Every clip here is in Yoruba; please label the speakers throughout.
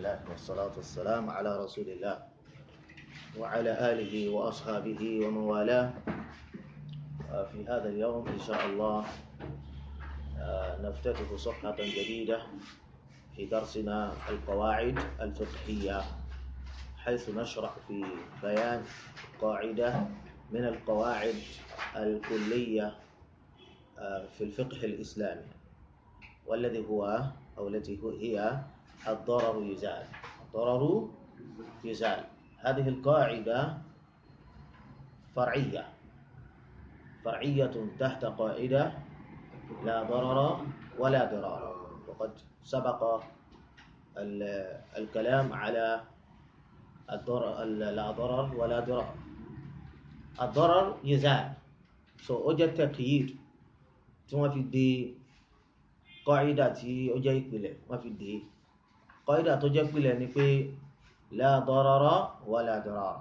Speaker 1: الله والصلاة والسلام على رسول الله وعلى آله وأصحابه ومن والاه في هذا اليوم إن شاء الله نفتتح صفحة جديدة في درسنا القواعد الفقهية حيث نشرح في بيان قاعدة من القواعد الكلية في الفقه الإسلامي والذي هو أو التي هي الضرر يزال الضرر يزال هذه القاعدة فرعية فرعية تحت قاعدة لا ضرر ولا ضرار وقد سبق الكلام على الضرر لا ضرر ولا ضرار الضرر يزال so ó jẹ́ taqyid tí wọ́n fi de kọ́ídà tí ó jẹ́ ìpìlẹ̀ wọ́n fi dé kọ́ídà tó jẹ́ ìpìlẹ̀ ni pé la darara wala dirar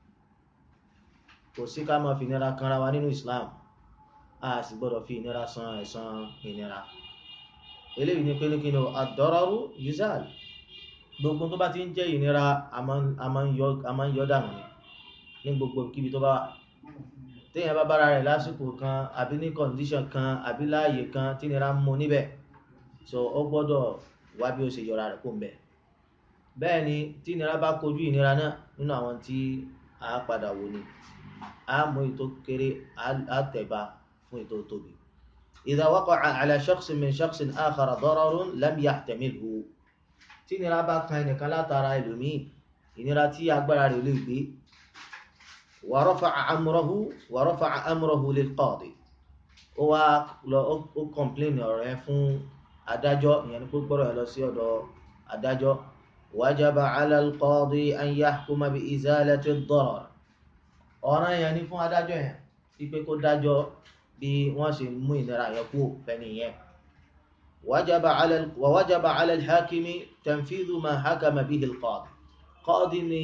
Speaker 1: kò sí ká máa fi ìnira kanra wa nínú Islam a sì gbọ́dọ̀ fi ìnira san ẹ̀san ìnira eléyìí ni pé ní kí ni ad-dararu yuzal gbogbo tó bá ti ń jẹ́ ìnira a máa ń yọ dànù ní gbogbo kíbi tó bá wà téèyàn bá bára rẹ̀ lásìkò kan àbí ní kọ̀ǹdíṣàn kan àbí láàyè kan tí nira ń mú níbẹ̀ so ó gbọ́dọ̀ wá bí ó ṣe yọra rẹ̀ kó ń bẹ̀. bẹ́ẹ̀ ni tí nira bá kojú ìnira náà nínú àwọn tí a padà wò ni a mú ètò kéré a tẹ̀ba fún ètò tóbi. idha waqa'a ala shakhsin min shakhsin akhara dararun lam yahtamilhu tí nira bá kan ẹnìkan látara ẹlòmíì ìnira tí agbára rẹ̀ lè gbé ورفع أمره ورفع أمره للقاضي ó wá lọ ó kọ̀mpléènì ọ̀rọ̀ yẹn fún adájọ́ ìyẹn ni kó gbọ́rọ̀ yẹn lọ sí ọ̀dọ̀ adájọ́ وجب على القاضي أن يحكم بإزالة الضرر ọ̀ràn yẹn ni fún adájọ́ yẹn wípé kó dájọ́ bí wọ́n ṣe mú ìnira yẹn kú fẹ́ni yẹn وجب على ووجب على الحاكم تنفيذ ما حكم به القاضي قاضي ni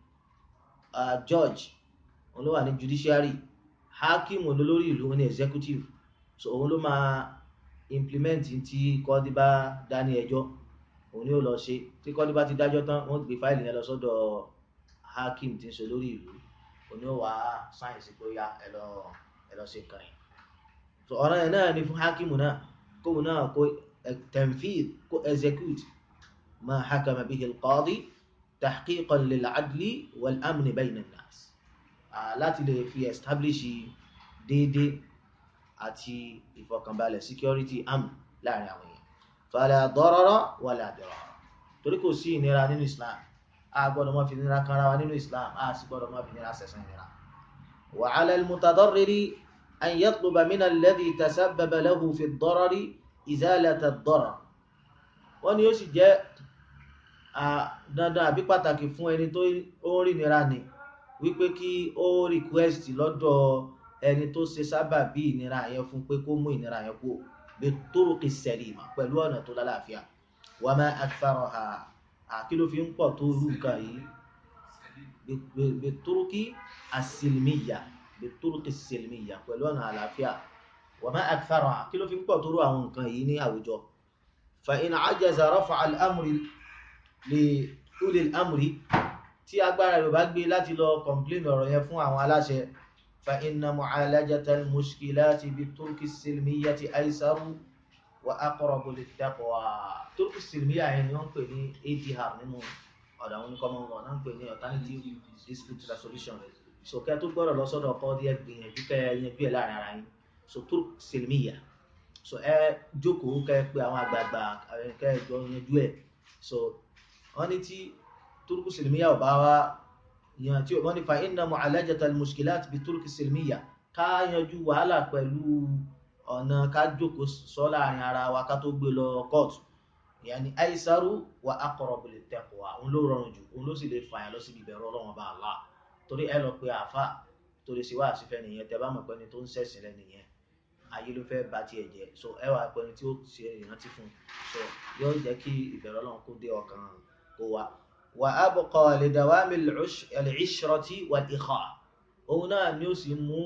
Speaker 1: judge òun ló wà ní judiciary hakim olólórí ìlú ní executive so òun ló máa implement tí kọ́dí bá dá ní ẹjọ́ òun ni ó lọ ṣe tí kọ́dí bá ti dájọ́ tán wọ́n gbé fáìlì yẹn lọ sọ́dọ̀ hakim tí ń ṣe lórí ìlú òun ni ó wà á sáyẹ̀nsì pé ó yá ẹ lọ ẹ lọ ṣe nǹkan yẹn so ọ̀ràn yẹn náà ni fún hakim náà kóun náà kó tanfidh kó execute ma hakama bihi al-qadi tahqiqan lil-adli wal-amni bayna an-nas láti lè fi establish déédé àti ìfọkànbalẹ̀ security am láàrin àwọn èèyàn fala darara wala dirara torí kò sí ìnira nínú Islam a gbọ́dọ̀ má fi ìnira kanra wa nínú Islam a sì gbọ́dọ̀ má fi ìnira sẹ̀sán ìnira wa ala al-mutadarriri an yatluba min alladhi tasabbaba lahu fi ad-darari izalata ad-darar wọ́n ní ó sì jẹ́ dandan àbí pàtàkì fún ẹni tó ń rí ìnira ni wípé kí ó request lọ́dọ̀ ẹni tó ṣe sábà bí ìnira yẹn fún pé kó mú ìnira yẹn kú bí turuqi salima pẹ̀lú ọ̀nà tó lálàáfíà wa ma aktharaha àkí ló fi ń pọ̀ tó rú nǹkan yìí bí turuqi as-silmiyya bí turuqi as-silmiyya pẹ̀lú ọ̀nà àlàáfíà wa ma aktharaha àkí ló fi ń pọ̀ tó rú àwọn nǹkan yìí ní àwùjọ fa in ajaza rafa'a al-amri li uli al-amri tí agbára rẹ̀ bá gbé láti lọ complain ọ̀rọ̀ yẹn fún àwọn aláṣẹ fa inna mu'alajata al-mushkilati bi turki silmiyati aisaru wa aqrabu lit-taqwa turki silmiya yẹn ni wọ́n pè ní adr nínú ọ̀dà àwọn oníkọ́mọ́ wọn náà ń pè ní alternative dispute resolution so kẹ́ tó gbọ́dọ̀ lọ sọ́dọ̀ ọkọ díẹ̀ gbìyànjú kẹ́ yanjú ẹ̀ láàrin ara yín so turki silmiya so ẹ jókòó kẹ́ pé àwọn àgbààgbà kẹ́ jọ yanjú ẹ̀ so wọ́n ní tí turuku silmiya ọba wa yan tí wọ́n ní fa inna mu'alajata al-mushkilat bi turuki silmiya ká yanjú wàhálà pẹ̀lú ọ̀nà ká jókòó sọ láàrin ara wa ká tó gbé lọ kóòtù yani aisaru wa aqrabu lit-taqwa òun ló rọrùn jù òun ló sì lè fàyàn lọ síbi ìbẹ̀rù Ọlọ́run bá Allah torí ẹ lọ pé àáfà torí sí wàá sífẹ́ nìyẹn tẹ bá mọ̀ pé ẹni tó ń ṣẹ̀sìn rẹ nìyẹn ayé ló fẹ́ bá tiẹ̀ jẹ́ so ẹ wà pé ẹni tí ó ṣe ìrántí fún so yóò jẹ́ kí ìbẹ̀rù Ọlọ́run kó dé ọkàn kó wa وأبقى لدوام العشرة والإخاء òun náà ni ó sì mú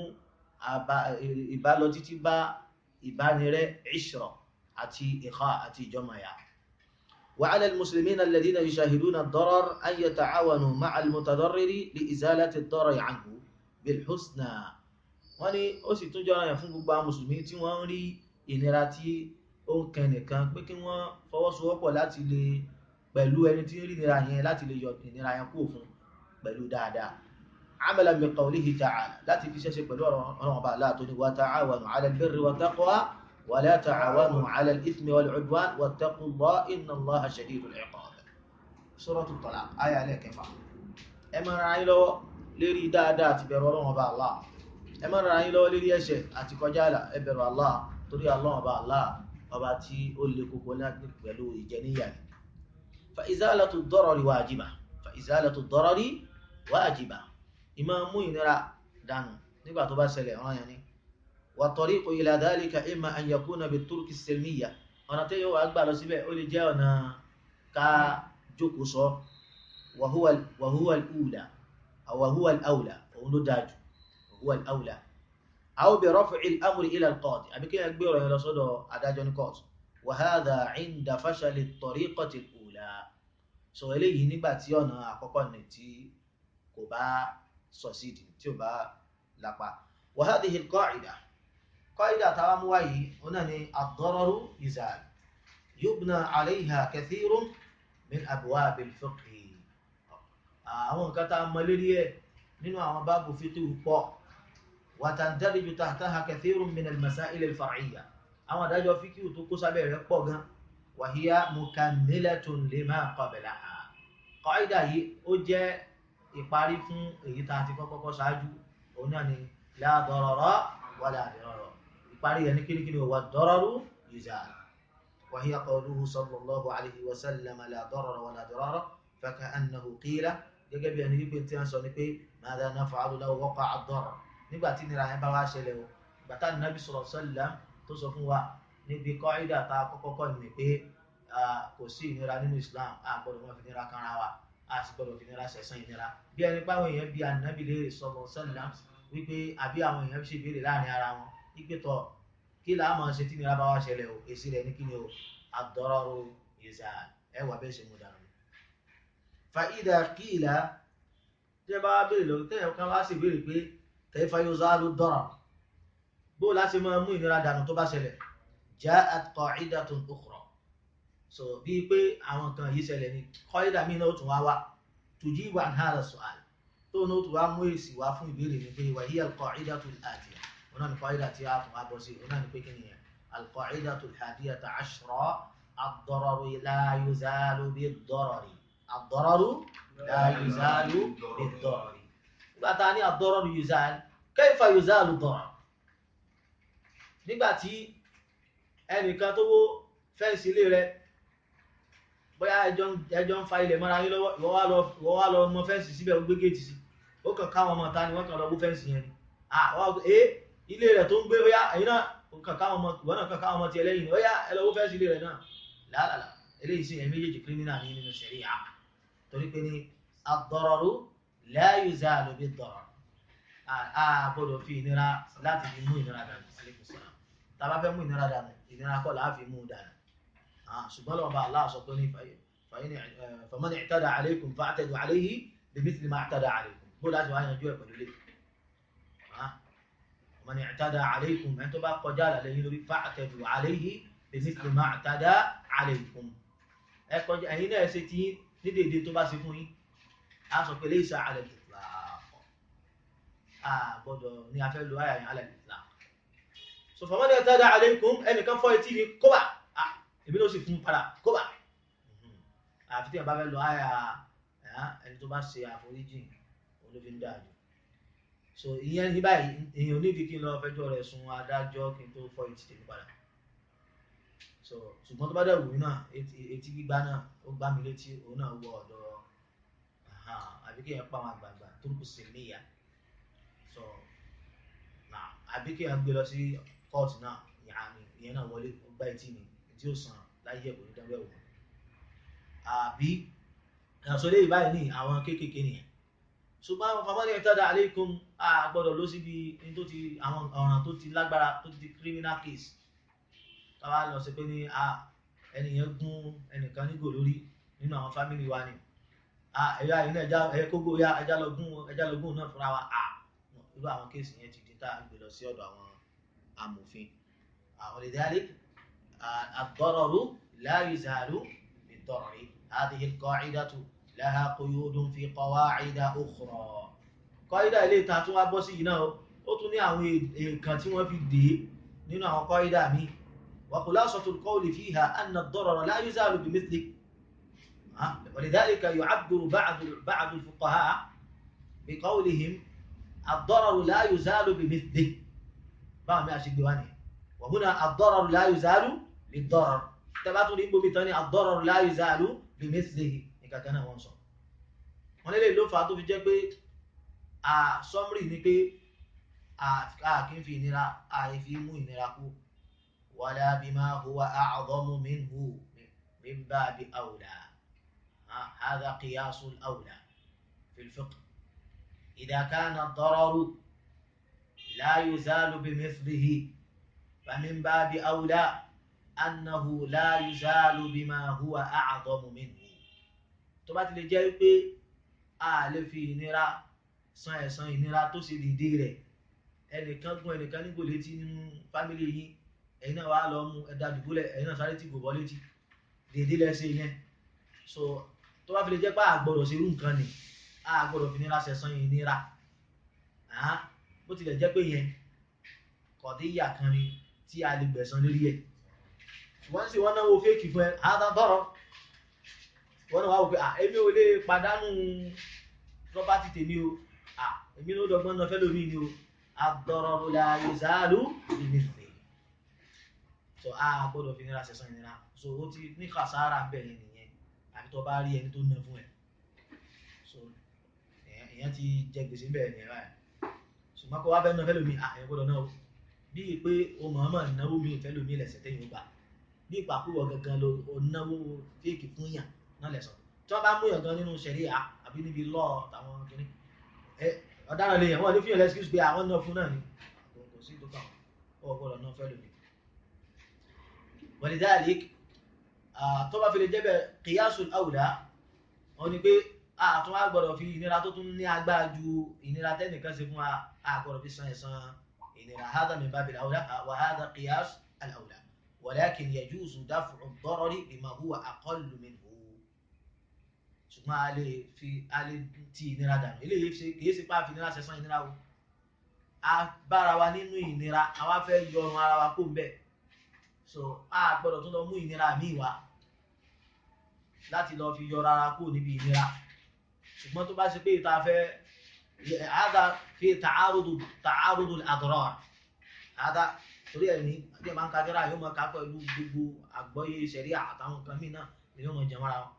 Speaker 1: ìbálọ títí bá ìbánirẹ́ ìṣrọ̀ àti ìkọ́ àti ìjọmọ̀yà وعلى المسلمين الذين يشاهدون الضرر أن يتعاونوا مع المتضرر لإزالة الضرر عنه بالحسنى wọ́n ní ó sì tún jọ́ra yàn fún gbogbo àwọn mùsùlùmí tí wọ́n ń rí ìnira tí ó ń kẹ nìkan pé kí wọ́n fọwọ́sowọ́pọ̀ láti lè pẹ̀lú ẹni tí ń rí ìnira yẹn láti lè yọ ìnira yẹn kúrò fún pẹ̀lú dáadáa عملا بقوله تعالى لا تفشش بلور رغبة لا تني وتعاونوا على البر والتقوى ولا تعاونوا على الإثم والعدوان واتقوا الله إن الله شديد العقاب سورة الطلاق آية عليك فا أما رأي لو لري دا دا تبرو رغبة الله أما رأي لو لري يشي أتكجالا إبرو الله تري الله با الله ọba tí ó lè kókó láti pẹ̀lú ìjẹníyà ni fa izalatu ad-darari wajiba fa izalatu ad-darari wajiba ìmọ̀ mú ìnira dànù nígbà tó bá ṣẹlẹ̀ ọ̀ràn yẹn ni wà tariqu ila dhalika imma an yakuna bit-turki as-silmiyya ọ̀nà tí yóò wá gbà lọ síbẹ̀ ó lè jẹ́ ọ̀nà ká jókòó sọ wa huwa wa huwa al-ula aw wa huwa al-awla òun ló dáa jù wa huwa al-awla aw bi raf'i al-amri ila al-qadi àbí kí ẹ gbé ọ̀rọ̀ yẹn lọ sọ́dọ̀ adájọ́ ní court wa hadha 'inda fashali at-tariqati al-ula sọ eléyìí nígbà tí ọ̀nà àkọ́kọ́ ní tí kò bá succeed tí ó bá lápá wa hadhihi al-qa'ida qa'ida tàwa mú wáyé ọ̀nà ni ad-dararu yuzal yubna 'alayha kathirun min abwab al-fiqh àwọn nǹkan tá a mọ lérí ẹ̀ nínú àwọn báàbù fiqh pọ̀ wa tandariju tahtaha kathirun min al-masail al-far'iyya àwọn adájọ́ fiqh tó kó sábẹ́ rẹ̀ pọ̀ gan wa hiya mukammilatun lima qablaha qa'ida yìí ó jẹ́ ìparí fún èyí tá a ti kọ́kọ́ ṣáájú òun náà ni la darara wala dirara ìparí ẹni kíníkíní wà dararu yuzal wa hiya qawluhu sallallahu alayhi wa sallam la darara wala dirara faka'annahu qila gẹ́gẹ́ bí ẹni wípé tí wọ́n sọ ni pé madha naf'alu law waqa'a ad-darar nígbà tí nira yẹn bá wá ṣẹlẹ̀ o bàtà nàbí sallallahu alaihi wasallam tó sọ fún wa níbi qaida tá a kọ́kọ́ kọ́ ni pé kò sí ìnira nínú Islam a gbọ́dọ̀ wọn fi nira kanra wa a sì gbọ́dọ̀ fi nira sẹ̀sán ìnira bí ẹni páwọn èèyàn bí ànábì léèrè sọ̀rọ̀ sẹ́lẹ̀m wípé àbí àwọn èèyàn ṣe béèrè láàrin ara wọn wípé tọ̀ kí là á máa ṣe tí nira bá wá ṣẹlẹ̀ o èsì rẹ̀ ní kí ni o ad-dararu yuzal ẹ wà bẹ́ẹ̀ ṣe mú dànù. fa idha qila tẹ́ bá béèrè lọ tẹ́ kan wá sì béèrè pé kayfa yuzalu ad-darar bó láti máa mú ìnira dànù tó bá ṣẹlẹ̀ ja'at qa'idatun ukhra so bíi pé àwọn kan yìí ṣẹlẹ̀ ní kọ́ídà míì náà ó tún wá wá tujibu an hadha su'al tó náà ó tún wá mú èsì wá fún ìbéèrè ní pé wa hiya al-qa'idatu al-atiya wọn náà ní kọ́ídà tí a tún wá bọ́ sí wọn náà ní pé kí ni yẹn al-qa'idatu al-hadiyata ashra ad-dararu la yuzalu bid-darari ad-dararu la yuzalu bid-darari nígbà tá a ní ad-dararu yuzal kayfa yuzalu ad-darar nígbà tí ẹnìkan tó wó fẹ́ǹsì ilé rẹ̀ bóyá ẹjọ́ ń fa ilẹ̀ mọ́ra yín lọ́wọ́ ìwọ wá lọ mọ fẹ́ǹsì síbẹ̀ ó gbé géètì sí ó kàn káwọn ọmọ ta ni wọ́n kàn lọ wó fẹ́ǹsì yẹn ni àwọn ẹ ilé rẹ̀ tó ń gbé bóyá ẹ̀yin náà kàn káwọn ọmọ ìwọ náà kàn káwọn ọmọ tiẹ̀ lẹ́yìn ni bóyá ẹ lọ wó fẹ́ǹsì ilé rẹ̀ náà làálàlà eléyìí sì ẹ̀ méjèèjì kírímínà ní nínú ṣẹ̀ríà torí pé ní ad-dararu la yuzalu bid-darar a gbọ́dọ̀ fi ìnira láti fi mú ìnira dànù tá a bá fẹ́ mú ìnira dànù ìnira kọ́ làá fi mú dànù ṣùgbọ́n lọ́wọ́ bá Allah sọ pé ní faman i'tada alaykum fa'tadu alayhi bimithli ma i'tada alaykum bó láti wá yanjú ẹ̀ pẹ̀lú lé faman i'tada alaykum ẹni tó bá kọjá àlàlẹ́ yìí lórí fa'tadu alayhi bimithli ma i'tada alaykum ẹ kọjá ẹ̀yin náà ṣe ti ní dédé tó bá ṣe fún yín a sọ pé laysa 'ala al-itlaq a gbọ́dọ̀ ní a fẹ́ lo àyà yẹn 'ala al-itlaq so faman i'tada alaykum ẹnìkan fọ́ etí mi kó bá èmi ló sì fún padà kóbà àfi tí ẹ bá fẹ́ lọ àyà ẹni tó bá ṣe àforíjì òun ló fi ń dáa jù so ìyẹn ní báyìí èèyàn nídìí kí n lọ fẹjọ́ rẹ̀ sùn adájọ́ kí n tó fọ́ etí tèmi padà so ṣùgbọ́n tó bá dẹ̀ wù mí náà etí gbígbá náà ó gbá mi létí òun náà wọ ọ̀dọ̀ àbí kí ẹ pa àwọn àgbààgbà tó kù sí níyà so àbí kí ẹ gbé lọ sí kóòtù náà ìyẹn náà wọlé ó gbá etí mi tí ó sàn láyé ẹ̀kọ́ ní dábẹ́ òun àbí àṣọlé ìbáyìí ní àwọn kéékèèké nìyẹn ṣùgbọ́n àwọn famọ́lì ẹ̀tọ́dà aleikum a gbọ́dọ̀ lọ síbi tó ti àwọn ọ̀ràn tó ti lágbára tó ti di criminal case káwá lọ sí pé ní a ẹnìyẹn gún ẹnìkan nígò lórí nínú àwọn fámìlì wa ni ẹ̀yà yìí náà ẹ̀yà kógó ya ẹja lọ gún ẹja lọ gún náà fúnra wa irú àwọn kéèsì yẹn ti di tá a gbé lọ sí ọ̀dọ̀ àwọn amòfin àwọn lè dálé ad-dararu la yuzalu bid-darari hadhihi al-qa'idatu laha quyudun fi qawa'ida ukhra kọ́ídà ilé ìta tún wá bọ́ sí yìí náà ó tún ní àwọn èèkàn tí wọ́n fi dé nínú àwọn kọ́ídà míì wa khulasatul qawli fiha anna ad-darara la yuzalu bimithli ولذلك يعبر بعض بعض الفقهاء بقولهم الضرر لا يزال بمثله báwọn mi a ṣe gbé wá ní وهنا الضرر لا يزال بالضرر tẹ́bátún ní gbómi tán ní الضرر لا يزال بمثله ìkàkẹ́ náà wọ́n sọ wọ́n lélẹ̀ ló fà á tó fi jẹ́ pé a sọmrì ni pé a kì í fi ìnira a fi mú ìnira kú wala bima huwa a'zamu minhu min babi awla هذا قياس الأولى في الفقه إذا كان الضرر لا يزال بمثله فمن باب أولى أنه لا يزال بما هو أعظم منه tó bá ti lè jẹ́ pé a lè fi ìnira san ẹ̀san ìnira tó ṣe dìde rẹ̀ ẹnìkan gún ẹnìkan nígò létí nínú fámìlì yìí ẹ̀yin náà wàá lọ mú ẹ̀dá dùbúlẹ̀ ẹ̀yin náà sáré tí kò bọ́ létí dèdè lẹ́sẹ̀ yẹn so tó bá fi lè jẹ́ pé àgbọ̀dọ̀ ṣerú nǹkan ni àgbọ̀dọ̀ fi nira ṣẹ̀san ìnira bó tilẹ̀ jẹ́ pé yẹn kọ̀díyà kan ni tí a lè gbẹ̀san lórí ẹ̀ wọ́n sì wọ́n náwó fẹ́ẹ̀kì fún ẹ àádọ́rọ̀ wọ́n náà wá wò pé èmi ò lè pàdánù property tèmi o èmi ló dọ́gbọ́n náà fẹ́ lómi ni o ad-dararu la yuzalu bimithli so àgbọ̀dọ̀ fi nira ṣẹ̀san ìnira so ó ti ní kàsára bẹ́ẹ̀ nìyẹn àbí tó bá rí ẹni tó ná fún ẹ so èèyàn ti jẹ gbèsè bẹ́ẹ̀ ní ẹ̀rọ ẹ̀ ṣùgbọ́n kó wá fẹ́ ná fẹ́lómi àyẹ̀ gbọ́dọ̀ náà bíi pé o mọ̀ọ́mọ̀ náwó mi fẹ́lómi lẹ̀sẹ̀ tẹ́yìn ó gbà bí ìpàkúwọ̀ gangan ló o náwó fíìkì fún yàn náà lẹ̀sọ̀ tí wọ́n bá mú yàn gan nínú ṣẹ̀ríà àbí níbi lọ́ọ̀ táwọn kìíní ẹ ọ̀daràn lè yàn wọ́n ní fíyàn lẹ́sìkúsì pé àwọn náà fún náà ni kò sí tó kàn ó gbọ́dọ̀ náà fẹ́lómi walidhalik tó bá fi lè jẹ́ bẹ́ẹ̀ qiyasul awla wọn ni pé àtún á gbọ́dọ̀ fi ìnira tó tún ní agbára ju ìnira tẹ́nìkan ṣe fún wa á gbọ́dọ̀ fi san ẹ̀san ìnira hadha min babil awla wa hadha qiyas al awla walakin yajuzu daf'u ad-darari bima huwa aqallu minhu ṣùgbọ́n a lè fi a lè ti ìnira dànù eléyìí ṣe kìí ṣe pé a fi ìnira ṣẹ̀san ìnira o a bára wa nínú ìnira àwa fẹ́ yọrun ara wa kó ń bẹ̀ so a gbọ́dọ̀ tún lọ mú ìnira míì wá láti lọ fi yọra ara kúrò níbi ìnira ṣùgbọ́n tó bá ṣe pé ìta fẹ́ hada fi ta'arudu ta'arudu al-adrar hada torí ẹ̀ ní bí ẹ̀ máa ń ka jẹ́ra yóò máa ká pẹ̀lú gbogbo àgbọ́yé ṣẹ̀ríà àtàwọn nǹkan míì náà ni yóò máa jẹun ara wọn.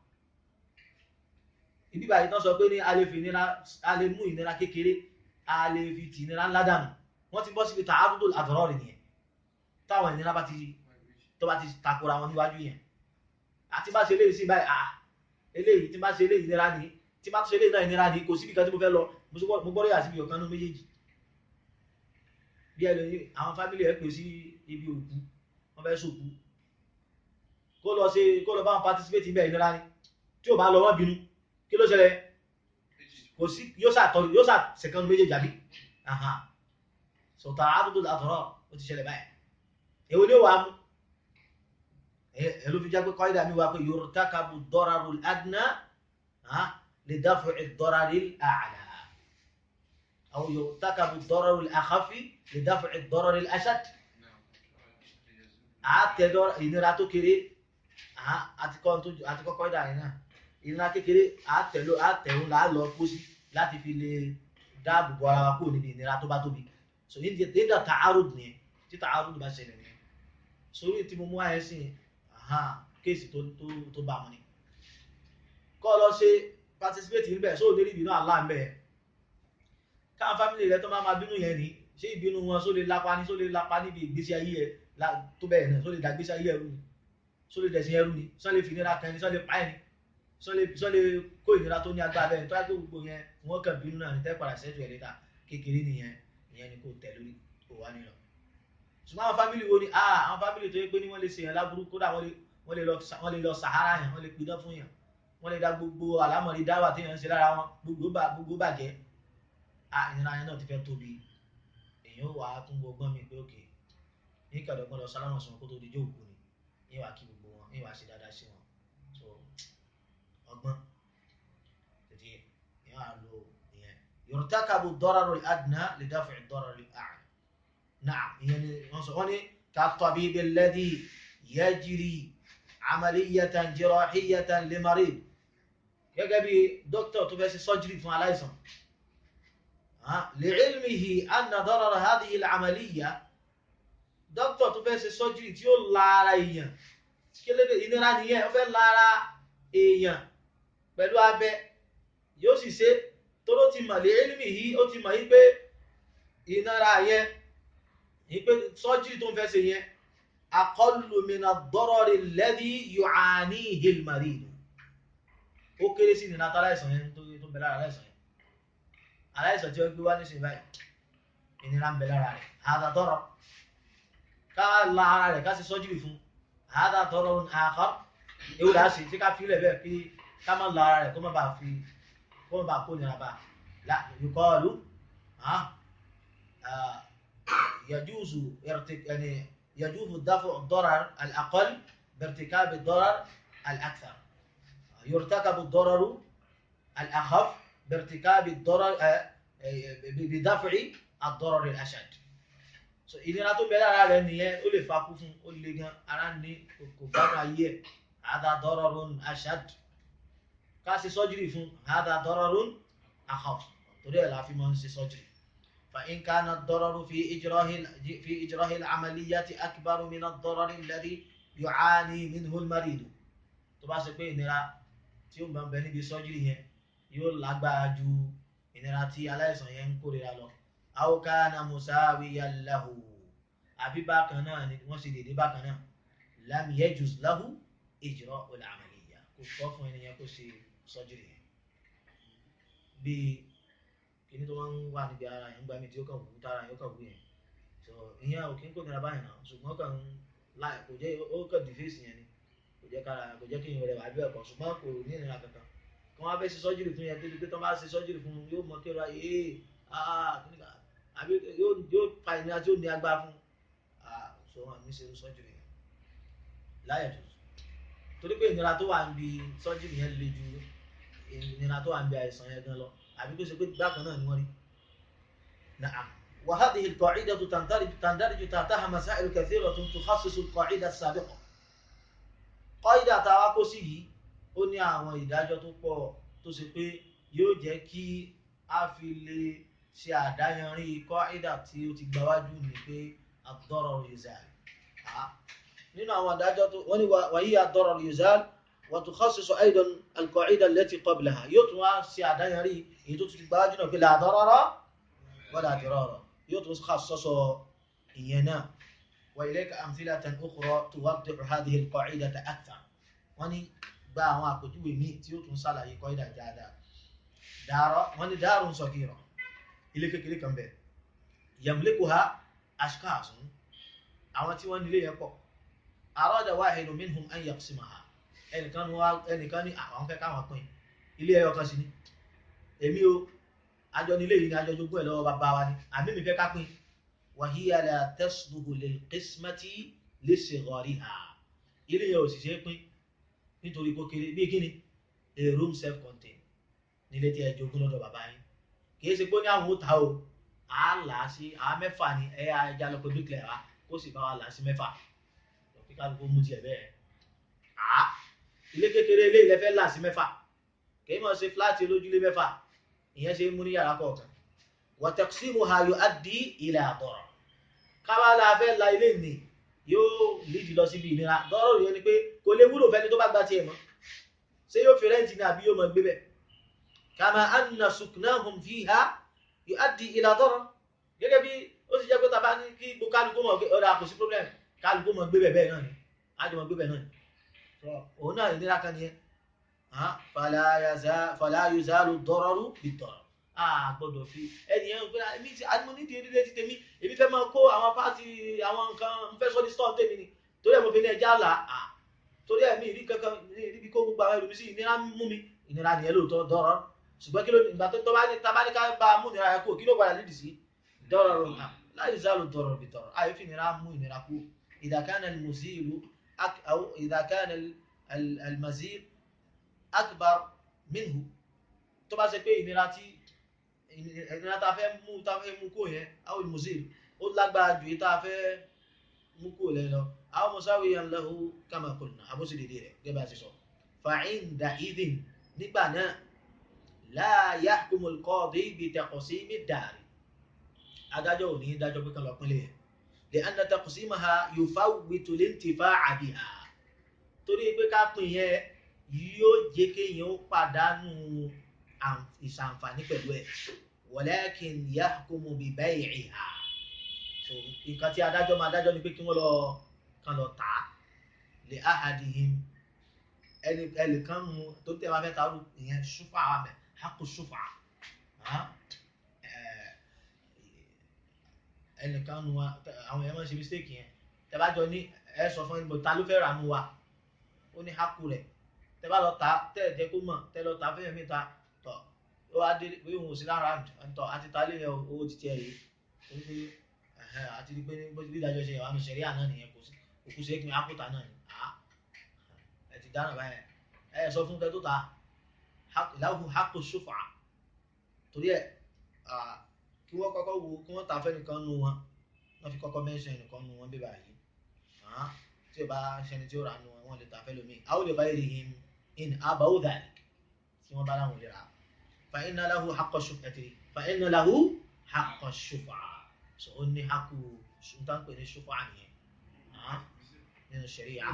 Speaker 1: ibi báyìí tán sọ pé ní a lè fi ìnira a lè mú ìnira kékeré a lè fi tì ìnira ńlá dànù wọ́n ti bọ́ síbi ta'arudu al-adrar nìyẹn táwọn ìnira bá ti tó bá ti takora wọn níwájú yẹn àti bá ṣe eléyìí sí báyìí à eléyìí tí bá ṣe eléyìí nira ni tí bá ṣe eléyìí náà nira ni kò síbi kan tí mo fẹ́ lọ mo gbọ́dọ̀ yà síbi ọ̀kan ní méjèèjì bí ẹlòmíì àwọn fámìlì ẹ̀ pè sí ibi òkú wọ́n fẹ́ sòkú kó lọ ṣe kó lọ bá wọn participate ibẹ̀ nira ni tí ò bá lọ wọ́n bínú kí ló ṣẹlẹ̀ kò sí yóò ṣàtọ́ yóò ṣàṣẹ̀kan méjèèjì àbí sọ̀tà àdúgbò àtọ̀rọ̀ ó ti ṣẹlẹ̀ báyìí èwo ni ó wà á mú ẹlò fi jágbé kọ́ídà mi wá pé yurtakabu dọ́raru adna lè dáfọ̀ ìdọ́raru àlà àwọn yurtakabu dọ́raru àkàfi lè dáfọ̀ ìdọ́raru ashad àtẹ̀dọ́ ìnira tó kéré àti kọ́ kọ́ídà yìí náà ìnira kékeré àtẹ̀hún là á lọ kó sí láti fi lè dáàbò bo ara wa kúrò níbi ìnira tó bá tóbi so ní ìdá ta'arud nìyẹn tí ta'arud bá ṣẹlẹ̀ nìyẹn sórí tí mo mú àyẹ̀ sí yẹn kéèsì tó tó tó bá wọn ni kọ́ lọ ṣe participate níbẹ̀ sóò lérí ìbínú àlá ń bẹ̀ káwọn fámìlì rẹ tó máa máa bínú yẹn ni ṣé ìbínú wọn só lè lápá ní só lè lápá níbi ìgbésí ayé ẹ tó bẹ́ẹ̀ náà só lè dàgbésí ayé ẹrú ni só lè dẹ̀sìn ẹrú ni só lè fi ìnira kan ni só lè pa ẹni só lè kó ìnira tó ní agbára bẹ́ẹ̀ tó yẹ kó gbogbo yẹn wọ́n kàn bínú náà ní tẹ́ padà sẹ́tù ẹ̀ létà kékeré nìyẹn ìyẹn ni kò tẹ̀ lórí kò wá nílọ ṣùgbọ́n àwọn fámìlì wo ni àwọn fámìlì tó yẹ pé ní wọ́n lè ṣe yẹn láburú kódà wọ́n lè wọ́n lè lọ wọ́n lè lọ sahara yẹn wọ́n lè pidán fún yẹn wọ́n lè da gbogbo àlámọ̀rí dáwà tí yẹn ń ṣe lára wọn gbogbo bá gbogbo bàjẹ́ à ìnira yẹn náà ti fẹ́ tóbi èèyàn wà á tún gbọgbọ́n mi pé òkè ní kàdọ́gbọ́n lọ sálámọ̀ sí wọn kó tó di jóòkù ni ní wàá kí gbogbo wọn ní wàá ṣe dáadáa sí wọn so ọgbọ́n tètè èèyàn á lo ìyẹn yurtakabu ad-dararu al-adna li daf'i ad-darari al-a'la na'am ìyẹn ni wọ́n sọ wọ́n ní ka-tabibi alladhi yajri amaliyatan jirahiyatan limarid gẹ́gẹ́ bí dókítà tó fẹ́ ṣe sọ́jírì fún aláìsàn li'ilmihi anna darara hadhihi al-amaliyya dókítà tó fẹ́ ṣe sọ́jírì tí ó lára èèyàn kí lédè ìnira nìyẹn ó fẹ́ lára èèyàn pẹ̀lú abẹ yóò sì ṣe tóró ti mọ̀ li'ilmihi ó ti mọ̀ yí pé ìnira yẹn yí pé sọ́jírì tó ń fẹ́ ṣe yẹn aqallu min ad-darari alladhi yu'anihi al-marid ó kéré sí ìnira tó aláìsàn yẹn tó tó bẹ lára aláìsàn yẹn aláìsàn tí ó gbé wá nísìnyí báyìí ìnira ń bẹ lára rẹ̀ hadha darar ká la ara rẹ̀ ká ṣe sọ́jírì fún hadha dararun akhar ewu là á ṣe tí ká filẹ̀ bẹ́ẹ̀ kí ká má la ara rẹ̀ kó má bàa fi kó má bàa kó nira bá la yuqalu yajuzu irtik yani يجوز دفع الضرر الأقل بارتكاب الضرر الأكثر يرتكب الضرر الأخف بارتكاب الضرر بدفع الضرر الأشد so ìnira tó bẹ lára rẹ̀ nìyẹn ó lè fa kú fún ó lè gan ara ní kò gbádùn ayé ẹ̀ هذا ضرر أشد ká ṣe sọ́jírì fún هذا ضرر أخف torí ẹ̀ la fi máa ń ṣe sọ́jírì فإن كان الضرر في إجراء في إجراء العملية أكبر من الضرر الذي يعاني منه المريض tó bá ṣe pé ìnira tí ó máa ń bẹ níbi sọ́jírì yẹn yóò lágbára ju ìnira tí aláìsàn yẹn ń kórira lọ أو كان مساويا له àbí bákan náà ni wọ́n ṣe dédé bákan náà لم يجوز له إجراء العملية kò tọ́ fún ẹni yẹn kó ṣe sọ́jírì yẹn bíi kíní tó máa ń wà níbi ara yẹn gbàmí tí ó kàn wú tára yẹn ó kàn wú yẹn so ìyẹn ò kí ń kó nira báyìí náà ṣùgbọ́n kàn ń láì kò jẹ́ ó kàn dìfẹ́sì yẹn ni kò jẹ́ kára kò jẹ́ kí ìyẹn rẹ̀ wà bí ẹ̀kọ́ ṣùgbọ́n kò ní ìnira kankan kí wọ́n á fẹ́ ṣe sọ́jírì fún yẹn débi pé tó bá ṣe sọ́jírì fún yóò mọ kí ó ra ee ah kíní kan àbí yóò yóò fa ìnira tí ó ní agbára fún ah so wọn ní ṣe sọ́jírì yẹn láyẹ̀ tó torí pé ìnira tó wà níbi sọ́jírì yẹn le ju ìnira tó wà níbi àìsàn yẹn gan lọ àbí kó ṣe pé bákan náà ni wọ́n rí نعم وهذه القاعدة تندرج تندرج تحتها مسائل كثيرة تخصص القاعدة السابقة قاعدة tàwa kó sí yìí ó ní àwọn ìdájọ́ tó pọ̀ tó ṣe pé yóò jẹ́ kí a fi lè ṣe àdáyanrí قاعدة tí ó ti gbáwájú ní pé الضرر يزال nínú àwọn ìdájọ́ tó wọ́n ní وهي الضرر يزال وتخصص أيضا القاعدة التي قبلها yóò tún wá ṣe àdáyanrí èyí tó ti gbáwájú náà pé لا ضرر ولا ضرار يطرس خصصه إينا وإليك أمثلة أخرى توضح هذه القاعدة أكثر وني با àwọn àpèjúwe míì tí ó tún ṣàlàyé kọ́ídà dáadáa dàrọ wọn ni dàrún sọkìrọ ilé kékeré kan bẹ yamlikuha ashkasun àwọn tí wọn nílé yẹn pọ̀ arada wahidu minhum an yaqsimaha ẹnìkan ní ẹnìkan ní àwọn fẹ́ káwọn pín ilé ẹyọ kan sí ni èmi o àjọ nílé yìí ni àjọ jogún ẹ̀ lọ́wọ́ bàbá wa ni àmì mi fẹ́ ká pín wàhíyà la tasluhu lil qismati li sighariha ilé yẹn ò sì ṣe é pín nítorí kó kéré bí kíni a room self contained nílé tí ẹ jogún lọ́dọ̀ bàbá yín kì í ṣe pé ní àwọn ó ta o à á là á sí àwọn mẹ́fà ni ẹ yà ẹja lọ pé bíkìlẹ̀ wa kó sì bá wa là á sí mẹ́fà kí kálukú mú tiẹ̀ bẹ́ẹ̀ à ilé kékeré ilé ilẹ̀ fẹ́ là sí mẹ́fà kì í mọ̀ ṣe fúláàtì olójúlé mẹ́fà ìyẹn ṣe mú ní yàrá kọ̀ọ̀kan wa taqsimuha yuaddi ila darar kábàlà fẹ́ la ilé ní yóò lídì lọ síbi ìnira dọ́rọ̀ yẹn ni pé kò lè wúlò fẹ́ni tó bá gba tiẹ̀ mọ́ ṣé yóò fi rẹ́ǹtì ní àbí yóò mọ̀ gbé bẹ̀ kama anna suknahum fiha yuaddi ila darar gẹ́gẹ́ bí ó ti jẹ́ pé tàbá ní kí gbogbo kálukú mọ̀ pé ọ̀dà kò sí problem kálukú mọ̀ gbé bẹ̀ bẹ́ẹ̀ náà ni ájọ mọ̀ gbé bẹ̀ náà ni òun náà ìnira kan nìyẹn fala yuzalu dọ́rọ̀rù bid-darar a gbọ́dọ̀ fi ẹni yẹn gbé ẹbí tí a ní mo ní di erílẹ̀ ti tèmi èmi fẹ́ máa kó àwọn pàtì àwọn nǹkan ń fẹ́ sọ ní stọ́ọ̀ tèmi ni torí ẹ̀ mo fi ní ẹja là á torí ẹ̀mí ìrí kankan níbi kó gbogbo àwọn ẹlòmí sí ìnira mú mi ìnira nìyẹn lóòótọ́ dọ́rọ̀ ṣùgbọ́n kí ló ìgbà tó bá ní tabá ní ká bá mú ìnira yẹn kú kí ló padà nídìí sí dọ́rọ̀ rò náà láì zálù dọ́rọ̀ bí dọ́rọ̀ àyè fi ìnira mú ìnira kú idha kana al-muzilu aw idha kana al-mazil akbar minhu tó bá ṣe pé ìnira tí ìnira tá a fẹ́ mú tá a fẹ́ mú kó yẹn aw al-muzil ó lágbára ju èyí tá a fẹ́ mú kó lẹ́ lọ aw musawiyan lahu kama qulna àbúṣe dèdè rẹ̀ gẹ́gẹ́ bá a ṣe sọ fa'inda idhin nígbà náà la yahkumu al-qadi bi taqsimi ad-dar adájọ́ ò ní dájọ́ pé kan lọ pínlẹ̀ yẹn لأن تقسيمها يفوت الانتفاع بها torí pé ká pín yẹn yóò jẹ́ kéèyàn ó pàdánù ìṣàǹfààní pẹ̀lú ẹ̀ ولكن يحكم ببيعها so nǹkan tí adájọ́ máa dájọ́ ni pé kí wọ́n lọ kan lọ tà á لأحدهم ẹnì ẹnìkan mu tó tẹ̀ wá fẹ́ ta ó ìyẹn ṣúfà wà mẹ́ حق ṣúfà ẹnìkan nu wa àwọn èèyàn máa ń ṣe mistake yẹn tẹ́bájọ ní ẹ sọ fún ẹnìbọ̀ ta ló fẹ́ rà nu wa ó ní hákù rẹ̀ tẹ́bá lọ ta tẹ́ ẹ̀ jẹ́ kó mọ̀ tẹ́ lọ ta fẹ́yẹ̀ mẹ́ta tọ̀ ó wá dé pé òun ò sí lára tọ̀ àti ta lé yẹn owó ti tiẹ̀ yìí ó ní àti pé bí ìdájọ́ ṣe wà nù sẹ̀rí àná nìyẹn kò sí òkú sí ẹ̀kìn ákùtà náà ni ẹ ti dáná báyẹn ẹ sọ fún kẹ tó ta ìlàhùn hákù ṣùfà torí ẹ kí wọ́n kọ́kọ́ wo kí wọ́n ta fẹ́ nìkan nu wọn wọ́n fi kọ́kọ́ mẹ́sàn ẹnìkan nu wọn bíbá yìí tí o bá ṣẹni tí ó rà nu wọn wọ́n lè ta fẹ́ lómi àwọn olè bá yẹ him in abawo dàní tí wọ́n bá láwọn lè ra fa inna lahu haqqa shuf'ati fa inna lahu haqqa shuf'a so ó ní haqqu sultan pè ní shuf'a nìyẹn nínú sharia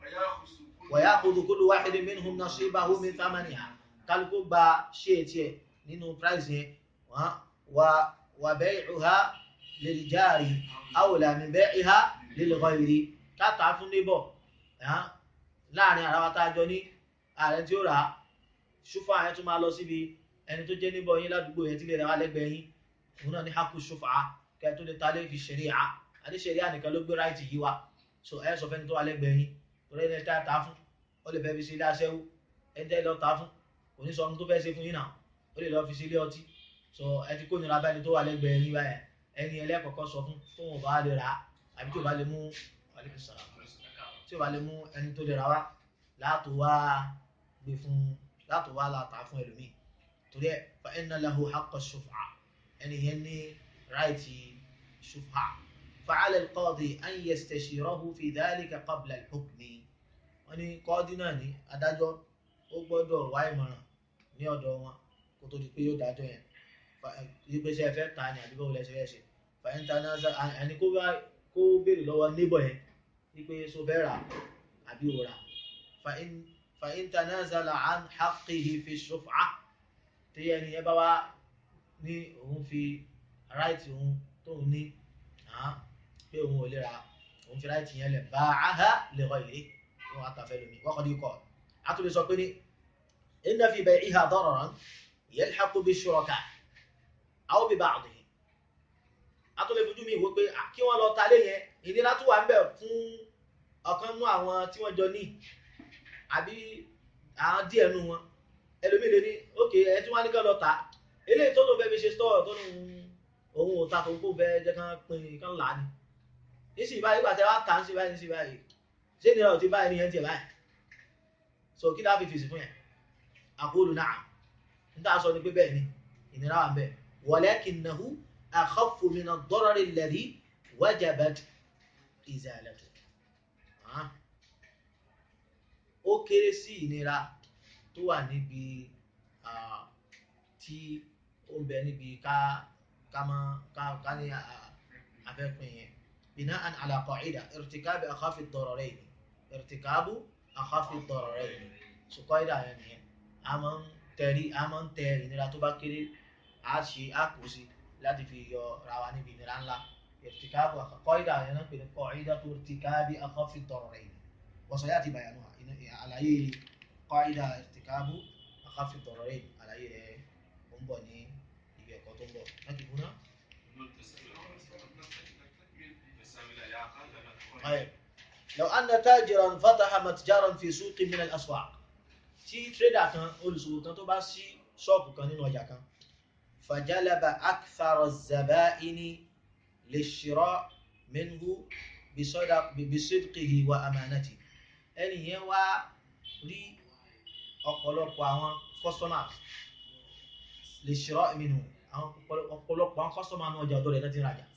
Speaker 1: wa ya'khudhu kullu wahidin minhum nasibahu min thamaniha kálukú gba ṣé tiẹ̀ nínú price yẹn wa وبيعها للجار أولى من بيعها للغير káta fún níbọ̀ láàrin ara wa tá a jọ ní ààrẹ tí ó rà á ṣúfà yẹn tún máa lọ síbi ẹni tó jẹ́ níbọ̀ yín ládùúgbò yẹn tí lè rà wá lẹ́gbẹ̀ẹ́ yín òun náà ní hákù ṣúfà kẹ́ tó lè ta lé fi ṣẹ̀ríà àti ṣẹ̀ríà nìkan ló gbé ráìtì yìí wá so ẹ sọ fẹ́ni tó wà lẹ́gbẹ̀ẹ́ yín torí ẹni tá a ta fún ó lè fẹ́ fi sí ilé aṣẹ́wó ẹni tẹ́ lọ ta fún kò ní sọ ohun tó fẹ́ ṣe fún yín náà ó lè lọ fi sí ilé ọtí so ẹ ti kó nira báyìí tó wà lẹ́gbẹ̀ẹ́ yín báyẹn ẹni ẹlẹ́kọ̀ọ́kọ́ sọ fún tó wọn bá lè rà á àbí tí o bá lè mú tí o bá lè mú ẹni tó lè rà wá láàtò wá gbé fún láàtò wá láta fún ẹlòmíì torí ẹ fa inna lahu haqqa shuf'a ẹni yẹn ní ráìtì shuf'a fa'ala al-qadi an yastashirahu fi dhalika qabla al-hukmi wọn ní kọ́ọ́dí náà ní adájọ́ ó gbọ́dọ̀ wá ìmọ̀ràn ní ọ̀dọ̀ wọn kó tó di pé yóò dájọ́ yẹn ìgbésẹ̀ ẹ̀fẹ́ ta ni àdúgbò wọlé ṣe ṣe fàyíntà náà ẹni kó bá kó béèrè lọ́wọ́ níbọ̀ yẹn wípé so fẹ́ rà àbí ò rà fàyíntà náà zàlà án haqqihi fi ṣùfà tí ẹni ẹ bá wá ní òun fi ráìtì òun tóun ní pé òun ò lè ra òun fi ráìtì yẹn lẹ̀ bá a ha lè rọ ìlé wọn àtàfẹ́ lómi wọ́n kọ́ ní kọ́ a tún lè sọ pé ní inna fi bay'iha dararan yalhaqu bi shuraka aw bi ba'dihi atọ́lẹ̀ fojú mi wò pé kí wọ́n lọ ta lé yẹn ìnira tó wà ń bẹ̀ fún ọ̀kan nú àwọn tí wọ́n jọ ní àbí àwọn díẹ̀ nú wọn ẹlòmíì lè ní ókè ẹ tí wọ́n á ní kán lọ tà eléyìí tó ló fẹ́ fi ṣe stọ́ọ̀ tó lóun òun ò ta tòun kó fẹ́ jẹ́ kán pin kán là á ni nísìnyí báyìí gbàtẹ́ wá tà ń sí báyìí nísìnyí báyìí ṣé ìnira ò ti báyìí nìyẹn tiẹ̀ báyìí so kí láà fi fèsì fún yẹn àkóòlù náà níta sọ ni pé bẹ́ẹ̀ ni ìnira wà ń bẹ̀ ولكنه أخف من الضرر الذي وجبت إزالته ó kéré sí ìnira tó wà níbi tí ó ń bẹ níbi ká ká mọ ká ká ní afẹ́pin yẹn بناء على قاعدة ارتكاب أخف الضررين ارتكاب أخف الضررين so قاعدة yẹn nìyẹn a máa ń tẹ̀rí a máa ń tẹ ìnira tó bá kéré a ṣe a kù sí láti fi yọ ra wa níbi ìnira ńlá irtikabu qaida yẹn náà pè ní qaidatu irtikabi akhaffi ad-dararayn wa sayati bayanuha àlàyé qaida irtikabu akhaffi ad-dararayn àlàyé rẹ̀ ó ń bọ̀ ní ibi ẹ̀kọ́ tó ń bọ̀ láti kú náà. لو أن تاجرا فتح متجرا في سوق من الأسواق tí trader kan olùsòwò kan tó bá ṣí ṣọ́ọ̀bù kan nínú ọjà kan فجلب أكثر الزبائن للشراء منه بصدق بصدقه وأمانته ẹni yẹn wá rí ọ̀pọ̀lọpọ̀ àwọn customers للشراء منه àwọn ọ̀pọ̀lọpọ̀ àwọn customers ní ọjà ọ̀dọ́ rẹ̀ láti rajà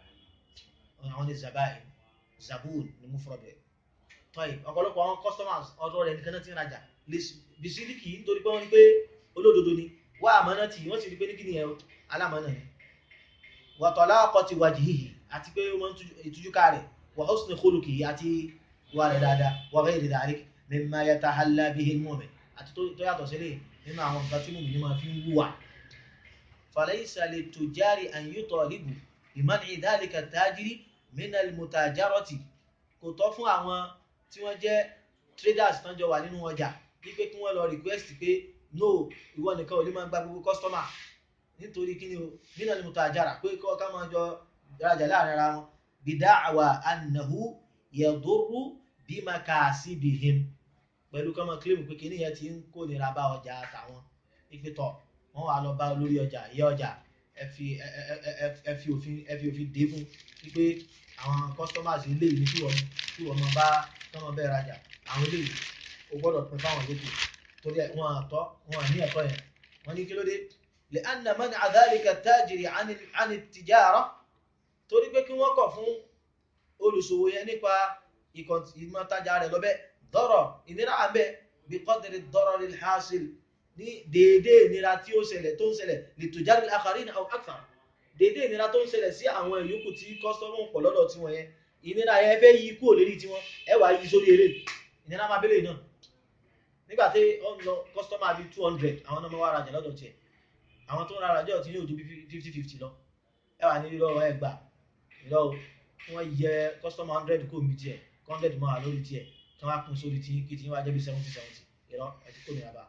Speaker 1: àwọn ní zabain zabun ní mufrọ̀dẹ̀ tọ́yì ọ̀pọ̀lọpọ̀ àwọn customers ọ̀dọ́ rẹ̀ nìkan náà ti rajà bisiliki nítorí pé wọ́n rí pé olódodo ni wá àmọ́nà tí wọ́n sì rí pé ní kíni ẹ̀ alámọ́nà ni wàtọ̀lá ọkọ̀ ti wajhihi àti pé wọ́n ìtújúká rẹ̀ wa husni khuluqihi àti wà rẹ̀ dáadáa wa ghayri dhalik mimma yatahalla bihi al-mu'min àti tó yàtọ̀ sílẹ̀ nínú àwọn nǹkan tí mùmí máa fi ń wúwà falaysa lit-tujari an yutalibu biman'i dhalika at-tajiri min al-mutajarati kò tọ́ fún àwọn tí wọ́n jẹ́ traders tán jọ wà nínú ọjà wípé kí wọ́n lọ request pé no ìwọ nìkan ò lè máa gba gbogbo customer nítorí kí ni o nínú ni mutajara pé kọ́ ká máa jọ rajà láàrin ara wọn bida'wa annahu yadurru bimakasibihim pẹ̀lú kọ́ máa claim pé kíní yẹn ti ń kó nira bá ọjà àtàwọn ìpìtọ̀ wọ́n wà lọ bá olórí ọjà ìyá ọjà ẹ fi ẹ fi òfin ẹ fi òfin dé fún wípé àwọn customers ilé ìlú tí wọ́n tí wọ́n máa bá tọ́mọ bẹ́ẹ̀ rajà àwọn ilé ìlú o gbọ́dọ̀ pín fáwọn yòókù torí wọn àtọ́ wọn ní ẹ̀tọ́ yẹn wọ́n ní kí ló dé لأن منع ذلك التاجر عن عن التجارة torí pé kí wọ́n kọ̀ fún olùṣòwò yẹn nípa ìmọ̀tajà rẹ̀ lọ́bẹ̀ dọ́rọ̀ ìnira àbẹ̀ بقدر الضرر الحاصل ní déédéé ìnira tí ó ṣẹlẹ̀ tó ń ṣẹlẹ̀ لتجار الآخرين أو أكثر déédéé ìnira tó ń ṣẹlẹ̀ sí àwọn ìyókù tí kọ́sítọ́mù pọ̀ lọ́dọ̀ tí wọ́n yẹn ìnira yẹn fẹ́ yí kúrò lérí tí wọ́n ẹ wàá yí sórí eré ìnira máa bẹ́lẹ̀ náà nígbà tí ó ń lọ kọ́sítọ́mù àbí two hundred àwọn náà máa wá rajà lọ́dọ̀ tiẹ̀ àwọn tó ń rárá jẹ́ ọ̀tí ní òjò fifty fifty lọ ẹ wà ní irọ́ ẹ gbà irọ́ wọ́n yẹ customer hundred kó mi tiẹ̀ hundred mọ́ àlórí tiẹ̀ tí wọ́n á kún sórí tí kí tí wọ́n á jẹ́ bí seventy seventy irọ́ ẹ ti kó mi àbá.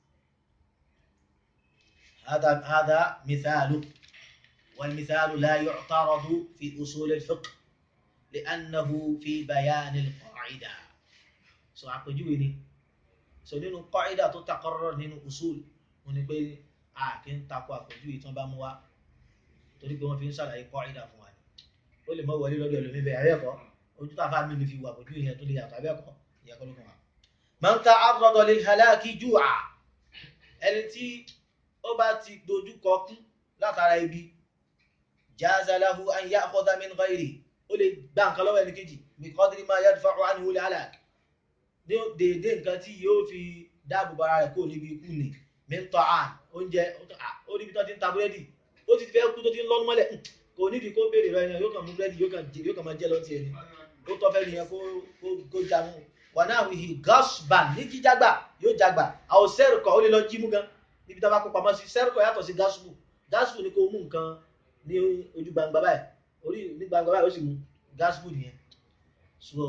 Speaker 1: هذا هذا مثال والمثال لا يعترض في أصول الفقه لأنه في بيان القاعدة سو àpèjúwe ni so nínú قاعدة tó تقرر nínú usul wọ́n ní pé a kì í takò àpèjúwe tí wọ́n bá mú wá torí pé wọ́n fi ń ṣàlàyé kọ́ìdà fún wa ni ó lè mọ wọlé lọ́dọ̀ ẹlòmí bẹ́ẹ̀ abẹ́ẹ̀kọ́ ojú tàfà mi lè fi wà àpèjúwe yẹn tó lè yàtọ̀ abẹ́ẹ̀kọ́ ìyàkọ́ ló kàn wá. man ta'arrada lil halaki ju'a ẹni tí ó bá ti dojú kọ kú látara ibi jaza lahu an ya'khudha min ghayri ó lè gbá nǹkan lọ́wọ́ ẹni kejì bi qadri ma yadfa'u anhu al halak ní déédéé nǹkan tí yóò fi dáàbò bara rẹ̀ kó níbi ikú ni mẹ́tọ́ àn oúnjẹ ó níbi tó ti ń ta búrẹ́dì ó ti fẹ́ kú tó ti ń lọ́nu mọ́lẹ̀ kò nídìí kó béèrè rẹ yẹn yóò kàn mú búrẹ́dì yóò kàn máa jẹ́ lọ́tì ẹni ó tọ́ fẹ́ nìyẹn kó jamu wà náà wìhì gasban ní jíjàgbà yóò jàgbà àwọn sẹ́rùkọ̀ ó lè lọ jí mú gan níbi tó bá kó pamọ́ sí sẹ́rùkọ̀ yàtọ̀ sí gasbu gasbu ni kò mú nǹkan ní ojú gbangba báyìí orí ní gbangba báyìí ó sì mú gasbu nìyẹn so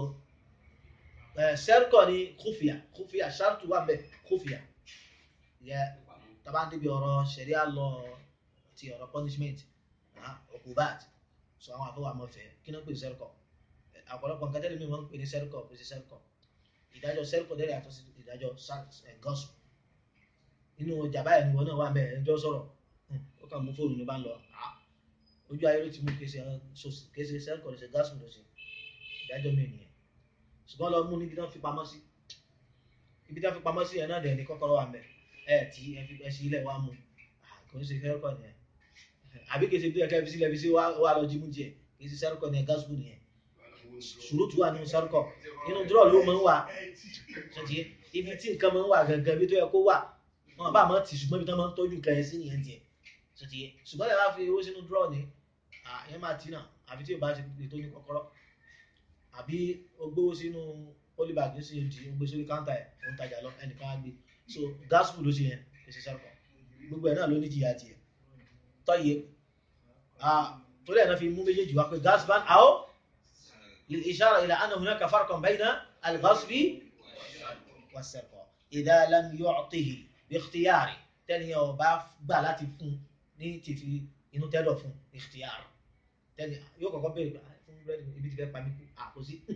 Speaker 1: sẹ́rùkọ̀ ni kófìà kófìà sàrtù wà bẹ́ẹ̀ kófìà yẹ taba ń débi ọ̀rọ̀ ṣẹ̀ríà lọ ti ọ̀rọ̀ punishment okubat so àwọn àfọwọ́ àmọ́fẹ́ kí ló ń pè ní sẹ́rìkọ̀ ọ̀pọ̀lọpọ̀ nǹkan tẹ́lẹ̀ mi wọ́n ń pè ní sẹ́rìkọ̀ pè sí sẹ́rìkọ̀ ìdájọ́ sẹ́rìkọ̀ dẹ́rẹ́ àtọ́ sí ìdájọ́ gọ́ọ̀sù nínú ọjà báyìí ni wọn náà wà bẹ́ẹ̀ ẹjọ́ sọ̀rọ̀ ó kàn mú fóònù ló bá ń lọ ojú ayé ló ti mú kése kése sẹ́rìkọ̀ ló ṣe gọ́ọ̀sù ló ṣe ìdájọ́ mi nìyẹn ṣùgbọ́n lọ mú níbi tán fi pamọ́ sí ibi tán fi pamọ́ sí ẹ̀ náà dẹ̀ ní kọ́kọ́rọ́ wà mẹ́ẹ̀ ẹ tí ẹ fi ẹ sí ilẹ̀ wa mu kò ní ṣe sẹ́rùkọ̀ nìyẹn àbí kìí ṣe bí ẹ̀ka fi sílẹ̀ fi sí wa lọ jí mú jẹ kìí ṣe sẹ́rùkọ̀ nìyẹn gáàsùkù nìyẹn ṣùrùtù wà nínú sẹ́rùkọ̀ nínú dúró ló máa ń wà ṣètì ibi tí nǹkan máa ń wà gangan bí tó yẹ kó wà wọn bá máa tì ṣùgbọ́n ibi tó máa ń tọ́jú nǹkan yẹn sí nìyẹn tiẹ̀ ṣètì ṣùgbọ́n ẹ bá fi owó sínú dúró ni ẹ máa tì náà àfi tí o bá ṣe tó ní kọ́kọ́rọ́ àbí o gbówó sínú polybag sí odi o gbé sórí káńtà ẹ̀ o ń tajà lọ ẹnìkan á gbé so gospel ló ṣe yẹn kìí sẹ́rùkọ̀ gbogbo ẹ̀ náà ló ní jìyà tiẹ̀ tọ́yẹ torí ẹ̀ náà fi mú méjèèjì wá pé gasban àó lè ishara ila anna hunaka farqan bayna al-ghasbi was-sarqa idha lam yu'tihi bi ikhtiyari tẹ́ni ẹ̀ ọba gbà láti fún ní tìfi inú tẹ́lọ̀ fún ikhtiyar tẹ́ni yóò kọ́kọ́ béèrè fún búrẹ́dì ibi tí fẹ́ pa mí kú àkóso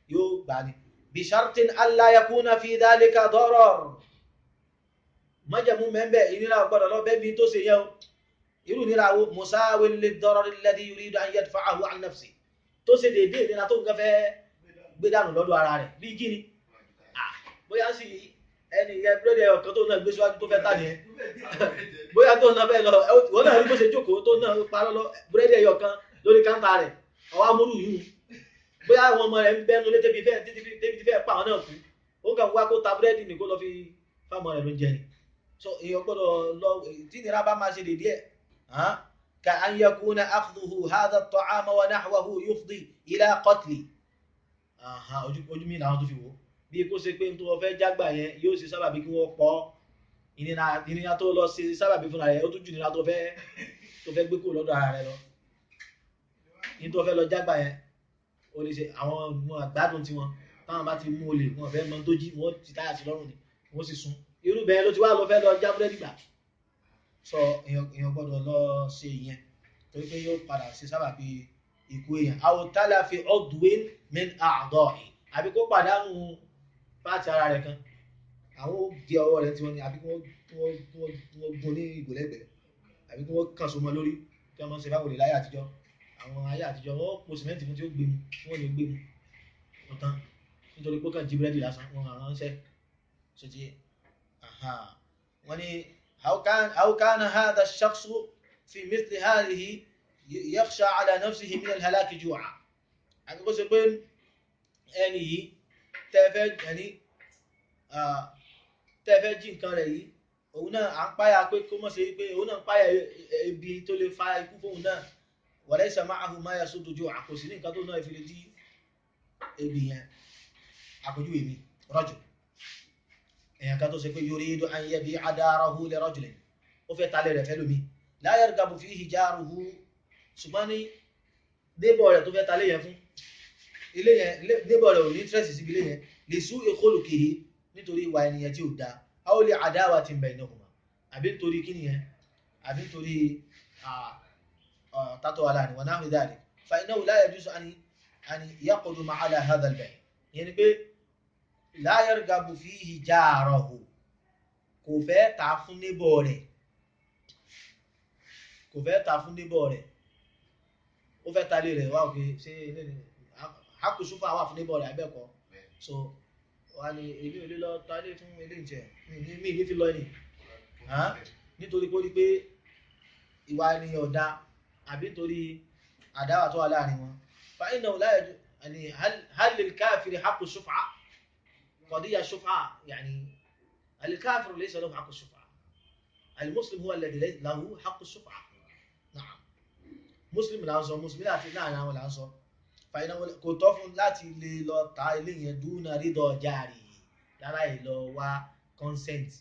Speaker 1: yóò gbà ní bishartin alla yakuna fi dhalika darar májẹ̀mú mẹ́mbẹ̀ ìnira ọgbọ́dọ̀ lọ bẹ́ẹ̀ bí tó ṣe yẹ o irú nira wo musawil lid-darar alladhi yuridu an yadfa'ahu an nafsi tó ṣe déédéé ìnira tó nǹkan fẹ́ gbé dànù lọ́dọ̀ ara rẹ̀ bí kí ni bóyá sì ẹni yẹ búrẹ́dì ọ̀kan tó náà gbé síwájú tó fẹ́ tà nìyẹn bóyá tó náà fẹ́ lọ wọ́n náà rí bó ṣe jókòó tó náà parọ́ lọ búrẹ́dì ẹ̀yọ̀ kan lórí káńtà rẹ̀ ọwọ́ amúrú yìí bóyá àwọn ọmọ rẹ̀ ń bẹ́nu lé débi fẹ́ débi fẹ́ pa àwọn náà kú ó kàn wá kó ta búrẹ́dì nìkó lọ fi fáwọn rẹ̀ ló ń jẹ ni so èèyàn gbọ́dọ̀ lọ tí nira bá máa ṣe dédé ẹ̀ ka an yakuna akhdhuhu hadha at-ta'ama wa nahwahu yufdi ila qatli ojú mi làwọn tó fi wò bí kó ṣe pé tó wọ́n fẹ́ jágbà yẹn yóò ṣe sábàbí kí wọ́n pọ̀ ìnira tó lọ ṣe sábàbí fúnra rẹ̀ ó tún jù nira tó fẹ́ tó fẹ́ gbé kó lọ́dọ̀ ara rẹ̀ lọ ní tó fẹ́ lọ jágbà yẹn ó lè ṣe àwọn ọmọ àgbádùn tiwọn táwọn bá ti mú olè wọn fẹ́ mọ tó jí wọn ti táyà sí lọ́rùn ni wọ́n sì sun irú bẹ́ẹ̀ ló ti wá lọ fẹ́ lọ já búrẹ́dì gbà sọ èèyàn gbọ́dọ̀ lọ ṣe ìyẹn torí pé yóò padà ṣe sábàbí ikú èèyàn àwọn tálà fi ọdún min àdọ́ọ̀ì àbí kó pàdánù pàtì ara rẹ̀ kan àwọn di ọwọ́ rẹ̀ tí wọ́n ní àbí kí wọ́n gún ní ìgò lẹ́gbẹ̀ẹ́ àbí kí wọ́n kàn so mọ́ lórí kí wọ́n ṣe báwo lè láyé àtijọ́ àwọn ayé àtijọ́ wọ́n po sìmẹ́ǹtì fún tí ó gbé mu tí wọ́n lè gbé mu wọ́n tán nítorí pé kàn jí búrẹ́dì lásán wọn àwọn ṣẹ́ ṣe ti wọ́n ní أو كان هذا الشخص في مثل هذه يخشى على نفسه من الهلاك جوعا àbí kó ṣe pé ẹni yìí tẹ́fẹ́ ẹni tẹ́fẹ́ jí nǹkan rẹ̀ yìí òun náà à ń páyà pé kó mọ̀ sí pé òun náà ń páyà ebi tó lè fa ikú fóun náà وليس معه ما يسد جوعا kò sí ní nǹkan tó náà fi lè dí ebi yẹn àpèjúwe mi rọ́jò èèyàn kan tó ṣe pé yuridu an yabi'a darahu li rajulin ó fẹ́ talẹ̀ rẹ̀ fẹ́lómi la yargabu fihi jaruhu ṣùgbọ́n ní débọ̀ rẹ̀ tó fẹ́ talẹ̀ yẹn fún ilé yẹn débọ̀ rẹ̀ ò ní tírẹ̀sì síbi ilé yẹn li su'i khuluqihi nítorí ìwà ènìyàn tí ò da aw li adawatin baynahuma àbí nítorí kí nìyẹn àbí nítorí tátọ́ wà láàrin wa nahwi dhalik fa innahu la yajuzu an yaqduma ala hadha al-bay' yẹn ni pé la yargabu fihi jarahu kò fẹ́ ta fún níbọ̀ rẹ̀ kò fẹ́ ta fún níbọ̀ rẹ̀ ó fẹ́ talé rẹ̀ wá òkè ṣé ilé ni hakusufa wà fún níbọ̀ rẹ̀ abẹ́kọ̀ so wà ní èmi ò lè lọ talé fún ilé ìjẹ mi ní fi lọ ní nítorí pé ó rí pé ìwà ènìyàn ọ̀dà àbí nítorí àdáwà tó wà láàrin wọn fa innahu la yaju hal lil kafiri haqqu shuf'a قضية شفعة يعني الكافر ليس له حق الشفعة المسلم هو الذي له حق الشفعة نعم مسلم لا sọ مسلم láti láàrin àwọn là ń sọ fàyínà kò tọ́ fún láti lè lọ ta ilé yẹn dúnà rídọ̀ jàre lára ìlọ wá consent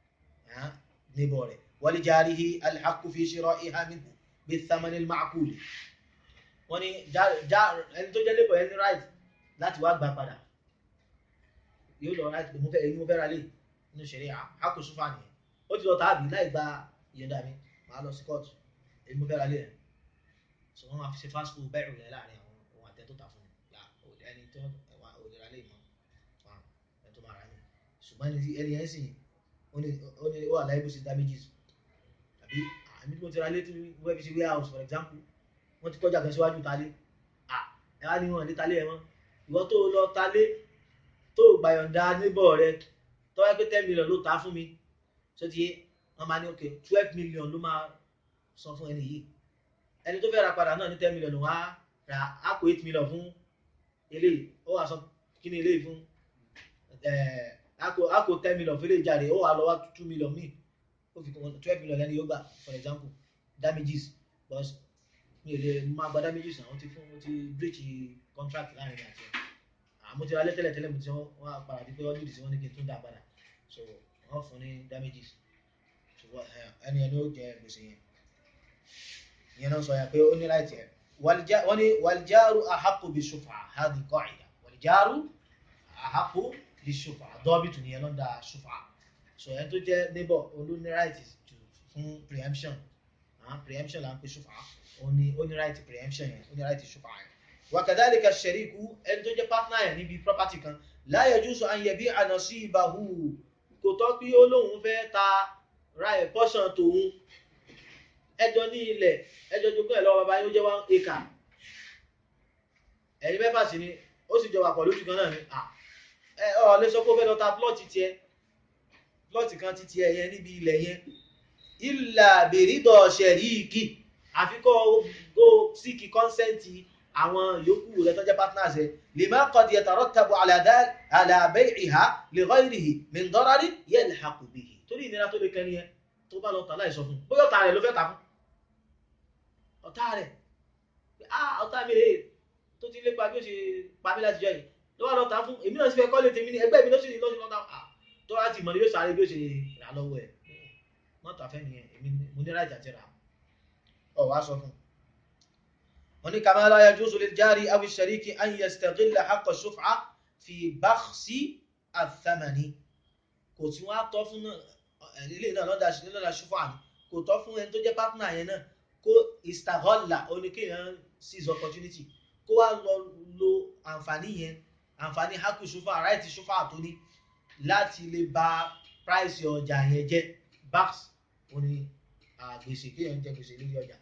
Speaker 1: níbọ̀ rẹ̀ wali jarihi alhaqqu fi shira'iha minhu bithamani al-ma'qul wọ́n ní ẹni tó jẹ́ lébọ̀ ẹni right láti wá gbà padà yóò lọ láti mo fẹ́ èyí mo fẹ́ ra lé nínú ṣẹ̀rí àkóso fà nìyẹn ó ti lọ tàbí láì gba ìyọ̀ǹda mi màá lọ sí kóòtù èyí mo fẹ́ ra lé rẹ̀ so wọ́n máa fi ṣe fast food bẹ́ẹ̀rù rẹ̀ láàrin àwọn ohun àtẹ tó tà fún mi là ẹni tó wà ò lè ra lé mọ́ fún ẹni tó máa ra ní ṣùgbọ́n ẹni yẹn sì ó ní ó wà láì bó ṣe damages àbí àmì tí mo ti ra lé tí wọ́n fi ṣe warehouse for example wọ́n ti kọjá kan síwájú talé ẹ wá ní wọn lé talé ẹ mọ́ ìwọ tó lọ talé tó gbàyọ̀ǹda níbọ̀ rẹ tó wáyé pé ten million ló ta fún mi ṣé ti yé wọ́n máa ní ok twelve million ló máa san fún ẹni yìí ẹni tó fẹ́ ra padà náà ní ten million wá ra á kó eight million fún eléyìí ó wà sọ kí ni eléyìí fún á kó ten million fún eléyìí jáde ó wà lọ wá two million míì ó fi twelve million lẹ́ni yóò gbà for example damages but mi ò lè máa gba damages náà wọ́n ti fún wọ́n ti breach contract láàrin àti ẹ̀ àmọ́ ti ra lẹ́tẹ̀lẹ̀ tẹ́lẹ̀ mo ti wọ́n á padà di pé wọ́n jùdí sí wọ́n ní kí n tún dá padà so wọ́n fún ní damages ṣùgbọ́n ẹni ẹni ó jẹ gbèsè yẹn ìyẹn náà sọ yẹn pé ó ní láì tiẹ̀ wọ́n ní wàlìjáàrú àhàkù bí ṣùfà hàdí qa'ida wàlìjáàrú àhàkù bí ṣùfà dọ́bìtù nìyẹn ló ń da ṣùfà so ẹni tó jẹ́ neighbor olú ní right fún preemption preemption là ń pè ṣùfà ó ní ó ní right preemption yẹn ó ní right ṣùfà yẹn wa kadhalika ash-shariku ẹni tó jẹ́ partner ẹ̀ níbi property kan la yajuzu an yabi'a nasibahu kò tọ́ pé ó lóun fẹ́ ta ra ẹ̀ portion tòun ẹjọ́ ní ilẹ̀ ẹjọ́ jogún ẹ̀ lọ́wọ́ bàbá yóò jẹ́ one acre ẹ̀yin mẹ́fà sí ni ó sì jọ wà pọ̀ lójú kan náà ni ẹ ọ lè sọ pé ó fẹ́ lọ ta plọ́ọ̀tì tiẹ̀ plọ́ọ̀tì kan ti tiẹ̀ yẹn níbi ilẹ̀ yẹn ìlà bèrídọ̀ ṣẹ̀ríìkì àfikọ́ go síkì kọ́nsẹ́ǹtì àwọn yòókù rẹ̀ tó jẹ́ partners ẹ̀ lè má kọ́ di ẹ̀tàrọ́ tabu àlàbẹ́ ìhà lè rọ́ ìrìhì mìndọ́rárí yẹ́ lè ha kò bìhì torí ìnira tó lè kẹ́ni yẹn tó bá lọ tà láì sọ fún bóyá ọ̀tá rẹ̀ ló fẹ́ ta fún ọ̀tá rẹ̀ ah ọ̀tá mi rèé tó ti lépa bí ó ṣe pa mí láti jọ yìí ló wà lọ tà fún èmi náà sì fẹ́ kọ́lé tèmi ní ẹgbẹ́ mi ló sì ní lọ́sí lọ́ta ah tó wá ti mọ̀ ní yóò sáré bí ó ṣe rà lọ́wọ́ ẹ̀ mọ́tò afẹ́ nìyẹn èmi mo ní rájà ti rà ọ̀ wá sọ fún wọn ní kama la yajuzu lil jari aw shariki an yastaghilla haqqa shuf'a fi bakhsi ath-thamani kò tí wọ́n á tọ́ fún ilé náà lọ́dà lọ́dà ṣúfà ní kò tọ́ fún ẹni tó jẹ́ partner yẹn náà kó istaghalla oníkéèyàn seize opportunity kó wá lọ lo àǹfààní yẹn àǹfààní haku ṣúfà right ṣúfà tó ní láti lè ba price ọjà yẹn jẹ́ bax oní gbèsè kéèyàn jẹ gbèsè lórí ọjà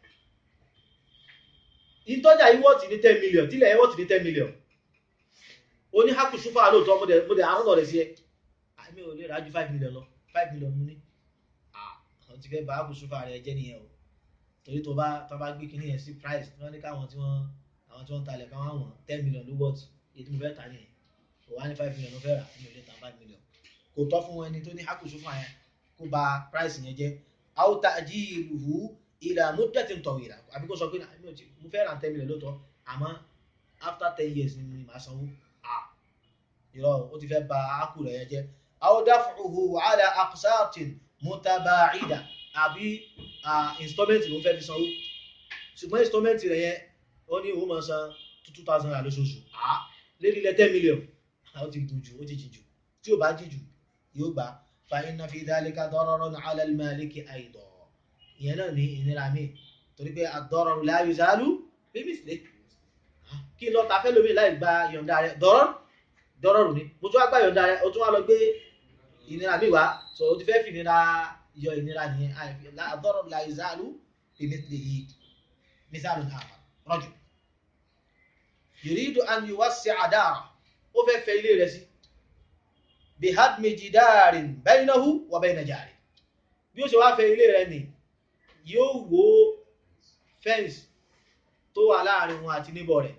Speaker 1: ìtọ́jà yìí wọ́ọ̀tì ní ten million tílẹ̀ yẹn wọ́ọ̀tì ní ten million oní haku ṣúfà lóòótọ́ mo dẹ̀ mo dẹ̀ àwọn ọ̀rẹ́ sí ẹ àmì ò lè rájú five million lọ five million mú ní àwọn ti fẹ́ bá haku ṣúfà rẹ jẹ́ nìyẹn o torí tó bá tó bá gbé kinní yẹn sí price tí wọ́n ní káwọn tí wọ́n àwọn tí wọ́n ń talẹ̀ káwọn àwọn ten million ló wọ́ọ̀tì èyí tí mo fẹ́ ta nìyẹn kò wá ní five million ló fẹ́ rà mi ò lè ta five million kò tọ́ fún ẹni tó ní haku ṣúfà yẹn kó bà price yẹn jẹ́ aw ta'jiluhu ila muddatin tawila àbí kó sọ pé mo fẹ́ ra ten million lóòótọ́ àmọ́ after ten years ni màá sanwó ah irọ́ ó ti fẹ́ bà ákù rẹ̀ yẹn jẹ́ aw daf'uhu ala aqsatin mutaba'ida àbí installment ló fẹ́ fi sanwó ṣùgbọ́n installment rẹ̀ yẹn ó ní òun máa san two thousand naira lóṣooṣù ah lérí ilẹ̀ ten million ó ti dùn jù ó ti jì jù tí ò bá jì jù yóò gbà fa inna fi dhalika dararun ala al-maliki aydan ìyẹn náà ní ìnira mi torí pé ad-dararu la yuzalu bimithlihi kí lọ ta fẹ́ lómi láì gba yọ̀ǹda rẹ̀ dọ́rọ́ dọ́rọ́rù ni mo tún wá gba yọ̀ǹda rẹ̀ o tún wá lọ gbé ìnira mi wá so o ti fẹ́ fi ìnira yọ ìnira nìyẹn ad-dararu la yuzalu bimithlihi mithalun akhar rajul yuridu an yuwassi'a dara ó fẹ́ fẹ́ ilé rẹ̀ sí bihadmi jidarin baynahu wa bayna jari bí ó ṣe wá fẹ́ ilé rẹ̀ ni yóò wó fẹ́ǹsì tó wà láàrin wọn àti níbọ̀ rẹ̀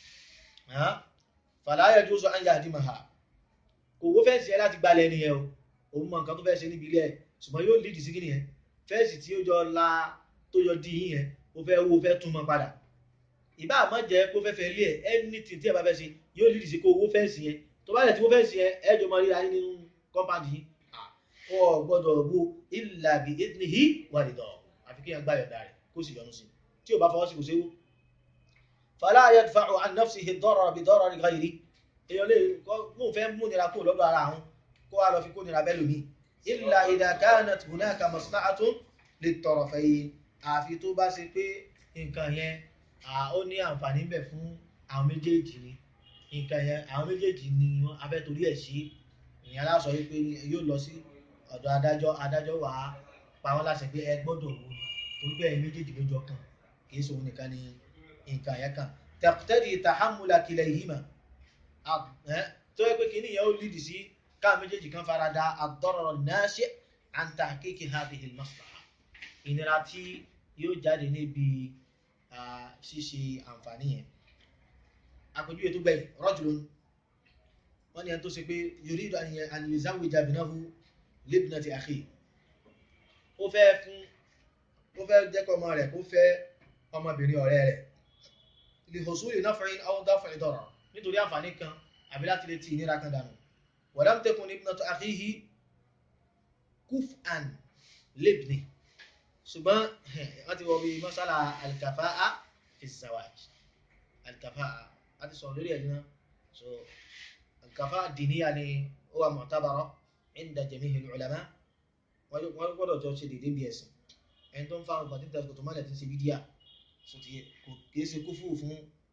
Speaker 1: fala yajuzu an yahdimaha kò wó fẹ́ǹsì ẹ láti gbalẹ̀ ẹni yẹn o òun mọ nǹkan tó fẹ́ ṣe níbi ilé ẹ̀ ṣùgbọ́n yóò lìdì sí kí nìyẹn fẹ́ǹsì tí ó jọ la tó yọ dí yín yẹn ó fẹ́ wó fẹ́ tún mọ́ padà ìbá àmọ́ jẹ́ kó fẹ́ fẹ́ ilé ẹ̀ anything tí ẹ bá fẹ́ ṣe yóò lìdì sí kó wó fẹ́ǹsì yẹn tó bá lẹ̀ tí wó fẹ́ǹsì yẹn ẹ jọ mọ ríra yín nínú kọ́mpáàdì yín ọ gbọ́dọ̀ wo illa bi idnihi wa ridahu àfi kí yẹn gbá yọ̀ǹda rẹ̀ kó sì yọnu sí tí ò bá fọwọ́ sí kò séwó fala yadfa'u an nafsihi ad-darara bi darari ghayri èèyàn lè mú fẹ́ mú nira kó lọ́dọ̀ ara àwọn kó wá lọ fi kó nira bẹ́ẹ̀ lómi illa idha kanat hunaka maslahatun lit-tarafayn àfi tó bá ṣe pé nǹkan yẹn ó ní àǹfààní ń bẹ fún àwọn méjèèjì ni nǹkan yẹn àwọn méjèèjì ni wọ́n afẹ́ torí ẹ̀ sí ìyẹn aláṣọ yìí pé yóò lọ sí ọ̀dọ̀ adájọ́ adájọ́ wàá pa wọ́n láṣẹ pé ẹ gbọ́dọ̀ wo torí pé ẹ̀yin méjèèjì ló jọ kàn kì í ṣe òun nìkan ni nǹkan yẹn kàn taqtadi tahammula kilayhima tó yẹ pé kí nìyẹn ó lídì sí káà méjèèjì kan fara da ad-darar an-nashi' an tahqiqi hadhihi al-maslaha ìnira tí yóò jáde níbi ṣíṣe àǹfààní yẹn àpèjúwe tó gbẹ̀yìn rajulun wọ́n ní ẹni tó ṣe pé yuridu an yuzawwija ibnahu libnati akhi ó fẹ́ fún ó fẹ́ jẹ́kọ̀ ọmọ rẹ̀ kó fẹ́ ọmọbìnrin ọ̀rẹ́ rẹ̀ li husuli naf'in aw daf'i darar nítorí àǹfààní kan àbí láti lè ti ìnira kan dànù wa lam takun ibnatu akhihi kuf'an libni ṣùgbọ́n wọ́n ti wọ bí masala al-kafa'a fi zawaj al-kafa'a a ti sọ̀rọ̀ lórí ẹ̀ náà so al-kafa'a diniya ni ó wà mu'tabara inda jami'i al-ulama wọ́n gbọ́dọ̀ jọ ṣe dédé bí ẹ̀sìn ẹni tó ń fa ọgbà títẹ̀ kò tó mọ́lẹ̀ tí ń ṣe bídíà so ti kò kìí ṣe kúfù fún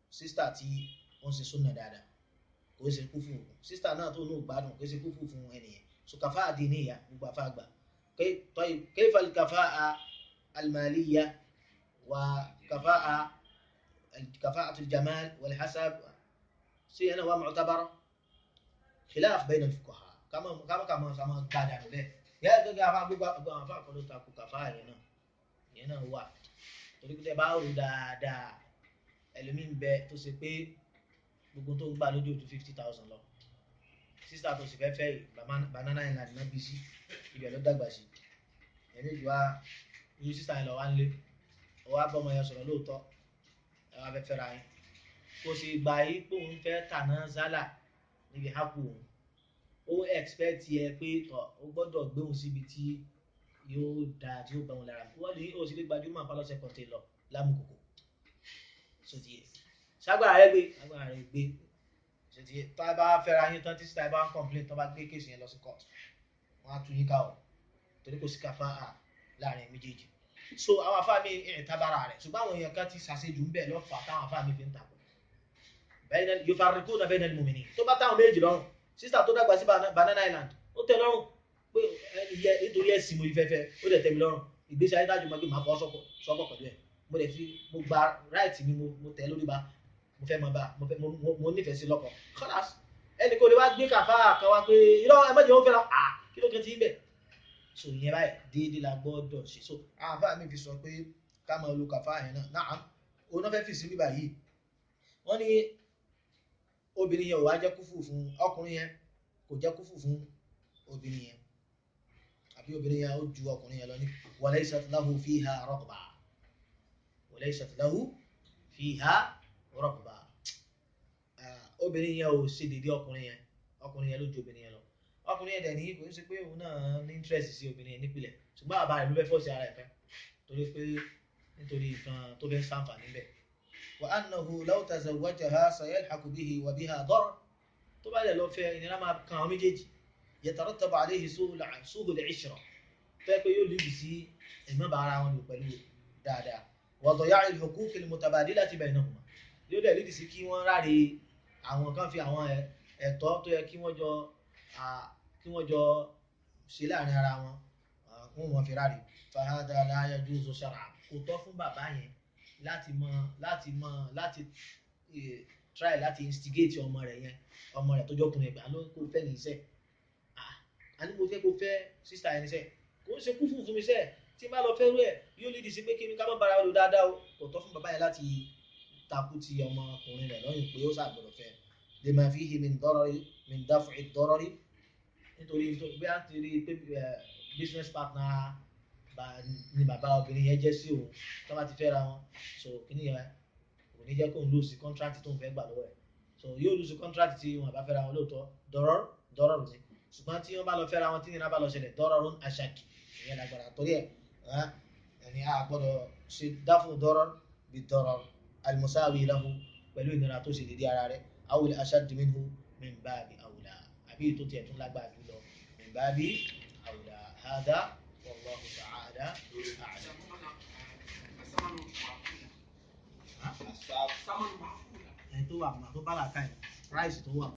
Speaker 1: sísítà tí ó ń ṣe súnà dáadáa kò ṣe kúfù sísítà náà tó ní ògbádùn kò ṣe kúfù fún ẹnìyẹn so kàfá àdínìyà gbogbo àfa àgbà كيف الكفاءة المالية وكفاءة كفاءة الجمال والحسب سي أنا معتبرة خلاف بين الفقهاء كما كما كما كما قاعد على به يا كفاءة بقى كفاءة كله تاكو كفاءة هنا هنا هو torí pé tẹ bá rò dáadáa ẹlòmíì ń bẹ tó ṣe pé gbogbo tó ń gbà lójú ju fifty thousand lọ sísá tó sì fẹ́ fẹ́ yìí banana island náà bí sí ibẹ̀ ló dàgbà sí ẹni ìjọba irú sísá yẹn lọ wá ń lé ọwọ́ abọ́mọ yẹn sọ̀rọ̀ lóòótọ́ ẹ wá fẹ́ fẹ́ra yín kò sì gbà yí pé òun fẹ́ tàná zálà níbi hápù òun ó expect yẹ pé tọ̀ ó gbọ́dọ̀ gbé òun síbi tí yóò dáa tí yóò bá òun lára wọ́n ní ó sì lè gbajúmọ̀ pálọ́sẹ̀ kọ̀ǹtẹ̀ lọ lámùkòkò sóti yẹ ságbára rẹ gbé ságbára rẹ gbé sóti yẹ tá a bá fẹ́ra yín tán tí sísá yẹn bá ń complain tán bá gbé kéèsì yẹn lọ sí court wọ́n á tún yín ká o torí kò sí káfá à láàrin méjèèjì so àwọn afá mi ẹ̀ tábàrà rẹ̀ ṣùgbọ́n àwọn èèyàn kan ti ṣàṣejù ń bẹ̀ lọ́fà táwọn afá mi fi ń takò yóò fara kó nàbẹ́ nàní mòmìnì tó bá táwọn méjì lọ́rùn sísá tó dàgbà sí banana island ó tẹ́ lọ́rùn pé ẹni yẹ nítorí ẹ̀sìn mo ìfẹ́fẹ́ ó dẹ̀ tẹ́ mi lọ́rùn ìgbésí ayé dájú mọ́ pé màá fọ́ sọ́kọ̀ pẹ̀lú ẹ̀ mo dẹ̀ fi mo gba right mi mo tẹ̀ lórí ba mo fẹ́ mọ bá mo nífẹ̀ẹ́ sí lọ́kọ̀ kọ́lás ẹnì kò lè wá gbé kàfá kan wá pé irọ́ ẹ mọ́jọ́ ó fẹ́ràn à kí ló kẹ́ ti ń bẹ̀ so ìyẹn báyìí déédéé la gbọ́dọ̀ ṣe so àwọn afáà mi fi sọ pé ká máa lo kàfá yẹn náà náà òun náà fẹ́ fi sí bíbà yìí wọ́n ní obìnrin yẹn ò wá jẹ́ kúfù fún ọkùnrin yẹn kò jẹ́ kúfù fún obìnrin yẹn àbí obìnrin yẹn ó ju ọkùnrin yẹn lọ ní walaysat lahu fiha raghba walaysat lahu fiha raghba obìnrin yẹn ò ṣe dédé ọkùnrin yẹn ọkùnrin yẹn ló ju obìnrin yẹn lọ ọkùnrin yẹn dẹ̀ ní kò ń ṣe pé òun náà ní interest sí obìnrin yẹn nípìnlẹ̀ ṣùgbọ́n bàbá rẹ̀ ló fẹ́ fọ́ọ̀sì ara ẹ̀ fẹ́ torí pé nítorí nǹkan tó fẹ́ sàǹfààní bẹ̀. wa annahu law tazawwajaha sayalhaqu bihi wa biha darar tó bá dẹ̀ lọ fẹ́ ìnira máa kan àwọn méjèèjì yatarattabu alayhi su'ul 'ishra fẹ́ pé yóò lùdì sí ẹ̀mọ́ bá ara wọn lò pẹ̀lú dáadáa wa daya'il huquq al-mutabadilati baynahuma yóò dẹ̀ lùdì sí kí wọ́n ráre àwọn kan fi àwọn ẹ̀tọ́ tó yẹ kí wọ́n jọ kí wọ́n jọ ṣe láàrin ara wọn wọn wọn fi ráre fahadà la yajuzu shar'an kò tọ́ fún bàbá yẹn láti mọ láti mọ láti try láti instigate ọmọ rẹ̀ yẹn ọmọ rẹ̀ tó jọkùnrin ẹgbẹ́ àlọ́ kò fẹ́ ní iṣẹ́ àní mo fẹ́ kó fẹ́ sísá ẹni iṣẹ́ kò ń ṣe kú fún fún mi iṣẹ́ tí n bá lọ fẹ́rú ẹ̀ yóò lè di sí pé kí mi ká má bára lò dáadáa o kò tọ́ fún bàbá yẹn láti takú ti ọmọkùnrin rẹ̀ lọ́yìn pé ó ṣàgbọ̀dọ̀ fẹ́ lima fihi min darari min daf'i darari nítorí bí a ti rí pé business partner ni bàbá obìnrin yẹn jẹ́ sí òun tó bá ti fẹ́ ra wọn so kíní yẹn kò ní jẹ́ kó ń lose contract tó ń fẹ́ gbà lọ́wọ́ ẹ̀ so yóò lose contract tí wọn bá fẹ́ ra wọn lóòótọ́ dọ́rọ́ dọ́rọ́ ni ṣùgbọ́n tí wọ́n bá lọ fẹ́ ra wọn tí nìyẹn bá lọ ṣẹlẹ̀ dọ́rọ́ ló ń aṣáàkì ìyẹn lágbára torí ẹ̀ ẹni a gbọ́dọ̀ ṣe dáfún dọ́rọ́ bí dọ́rọ́ alimusawi lahu pẹ̀lú ìnira tó ṣe dédé ara rẹ̀ awul aṣáàdì minhu min babi awla àbí ètò tiẹ̀ tún lágbára jùlọ min babi awla hada wallahu ta'ala a'lam.
Speaker 2: ثمن معقولة
Speaker 1: ẹni tó wà tó bá làákàyè price tó wà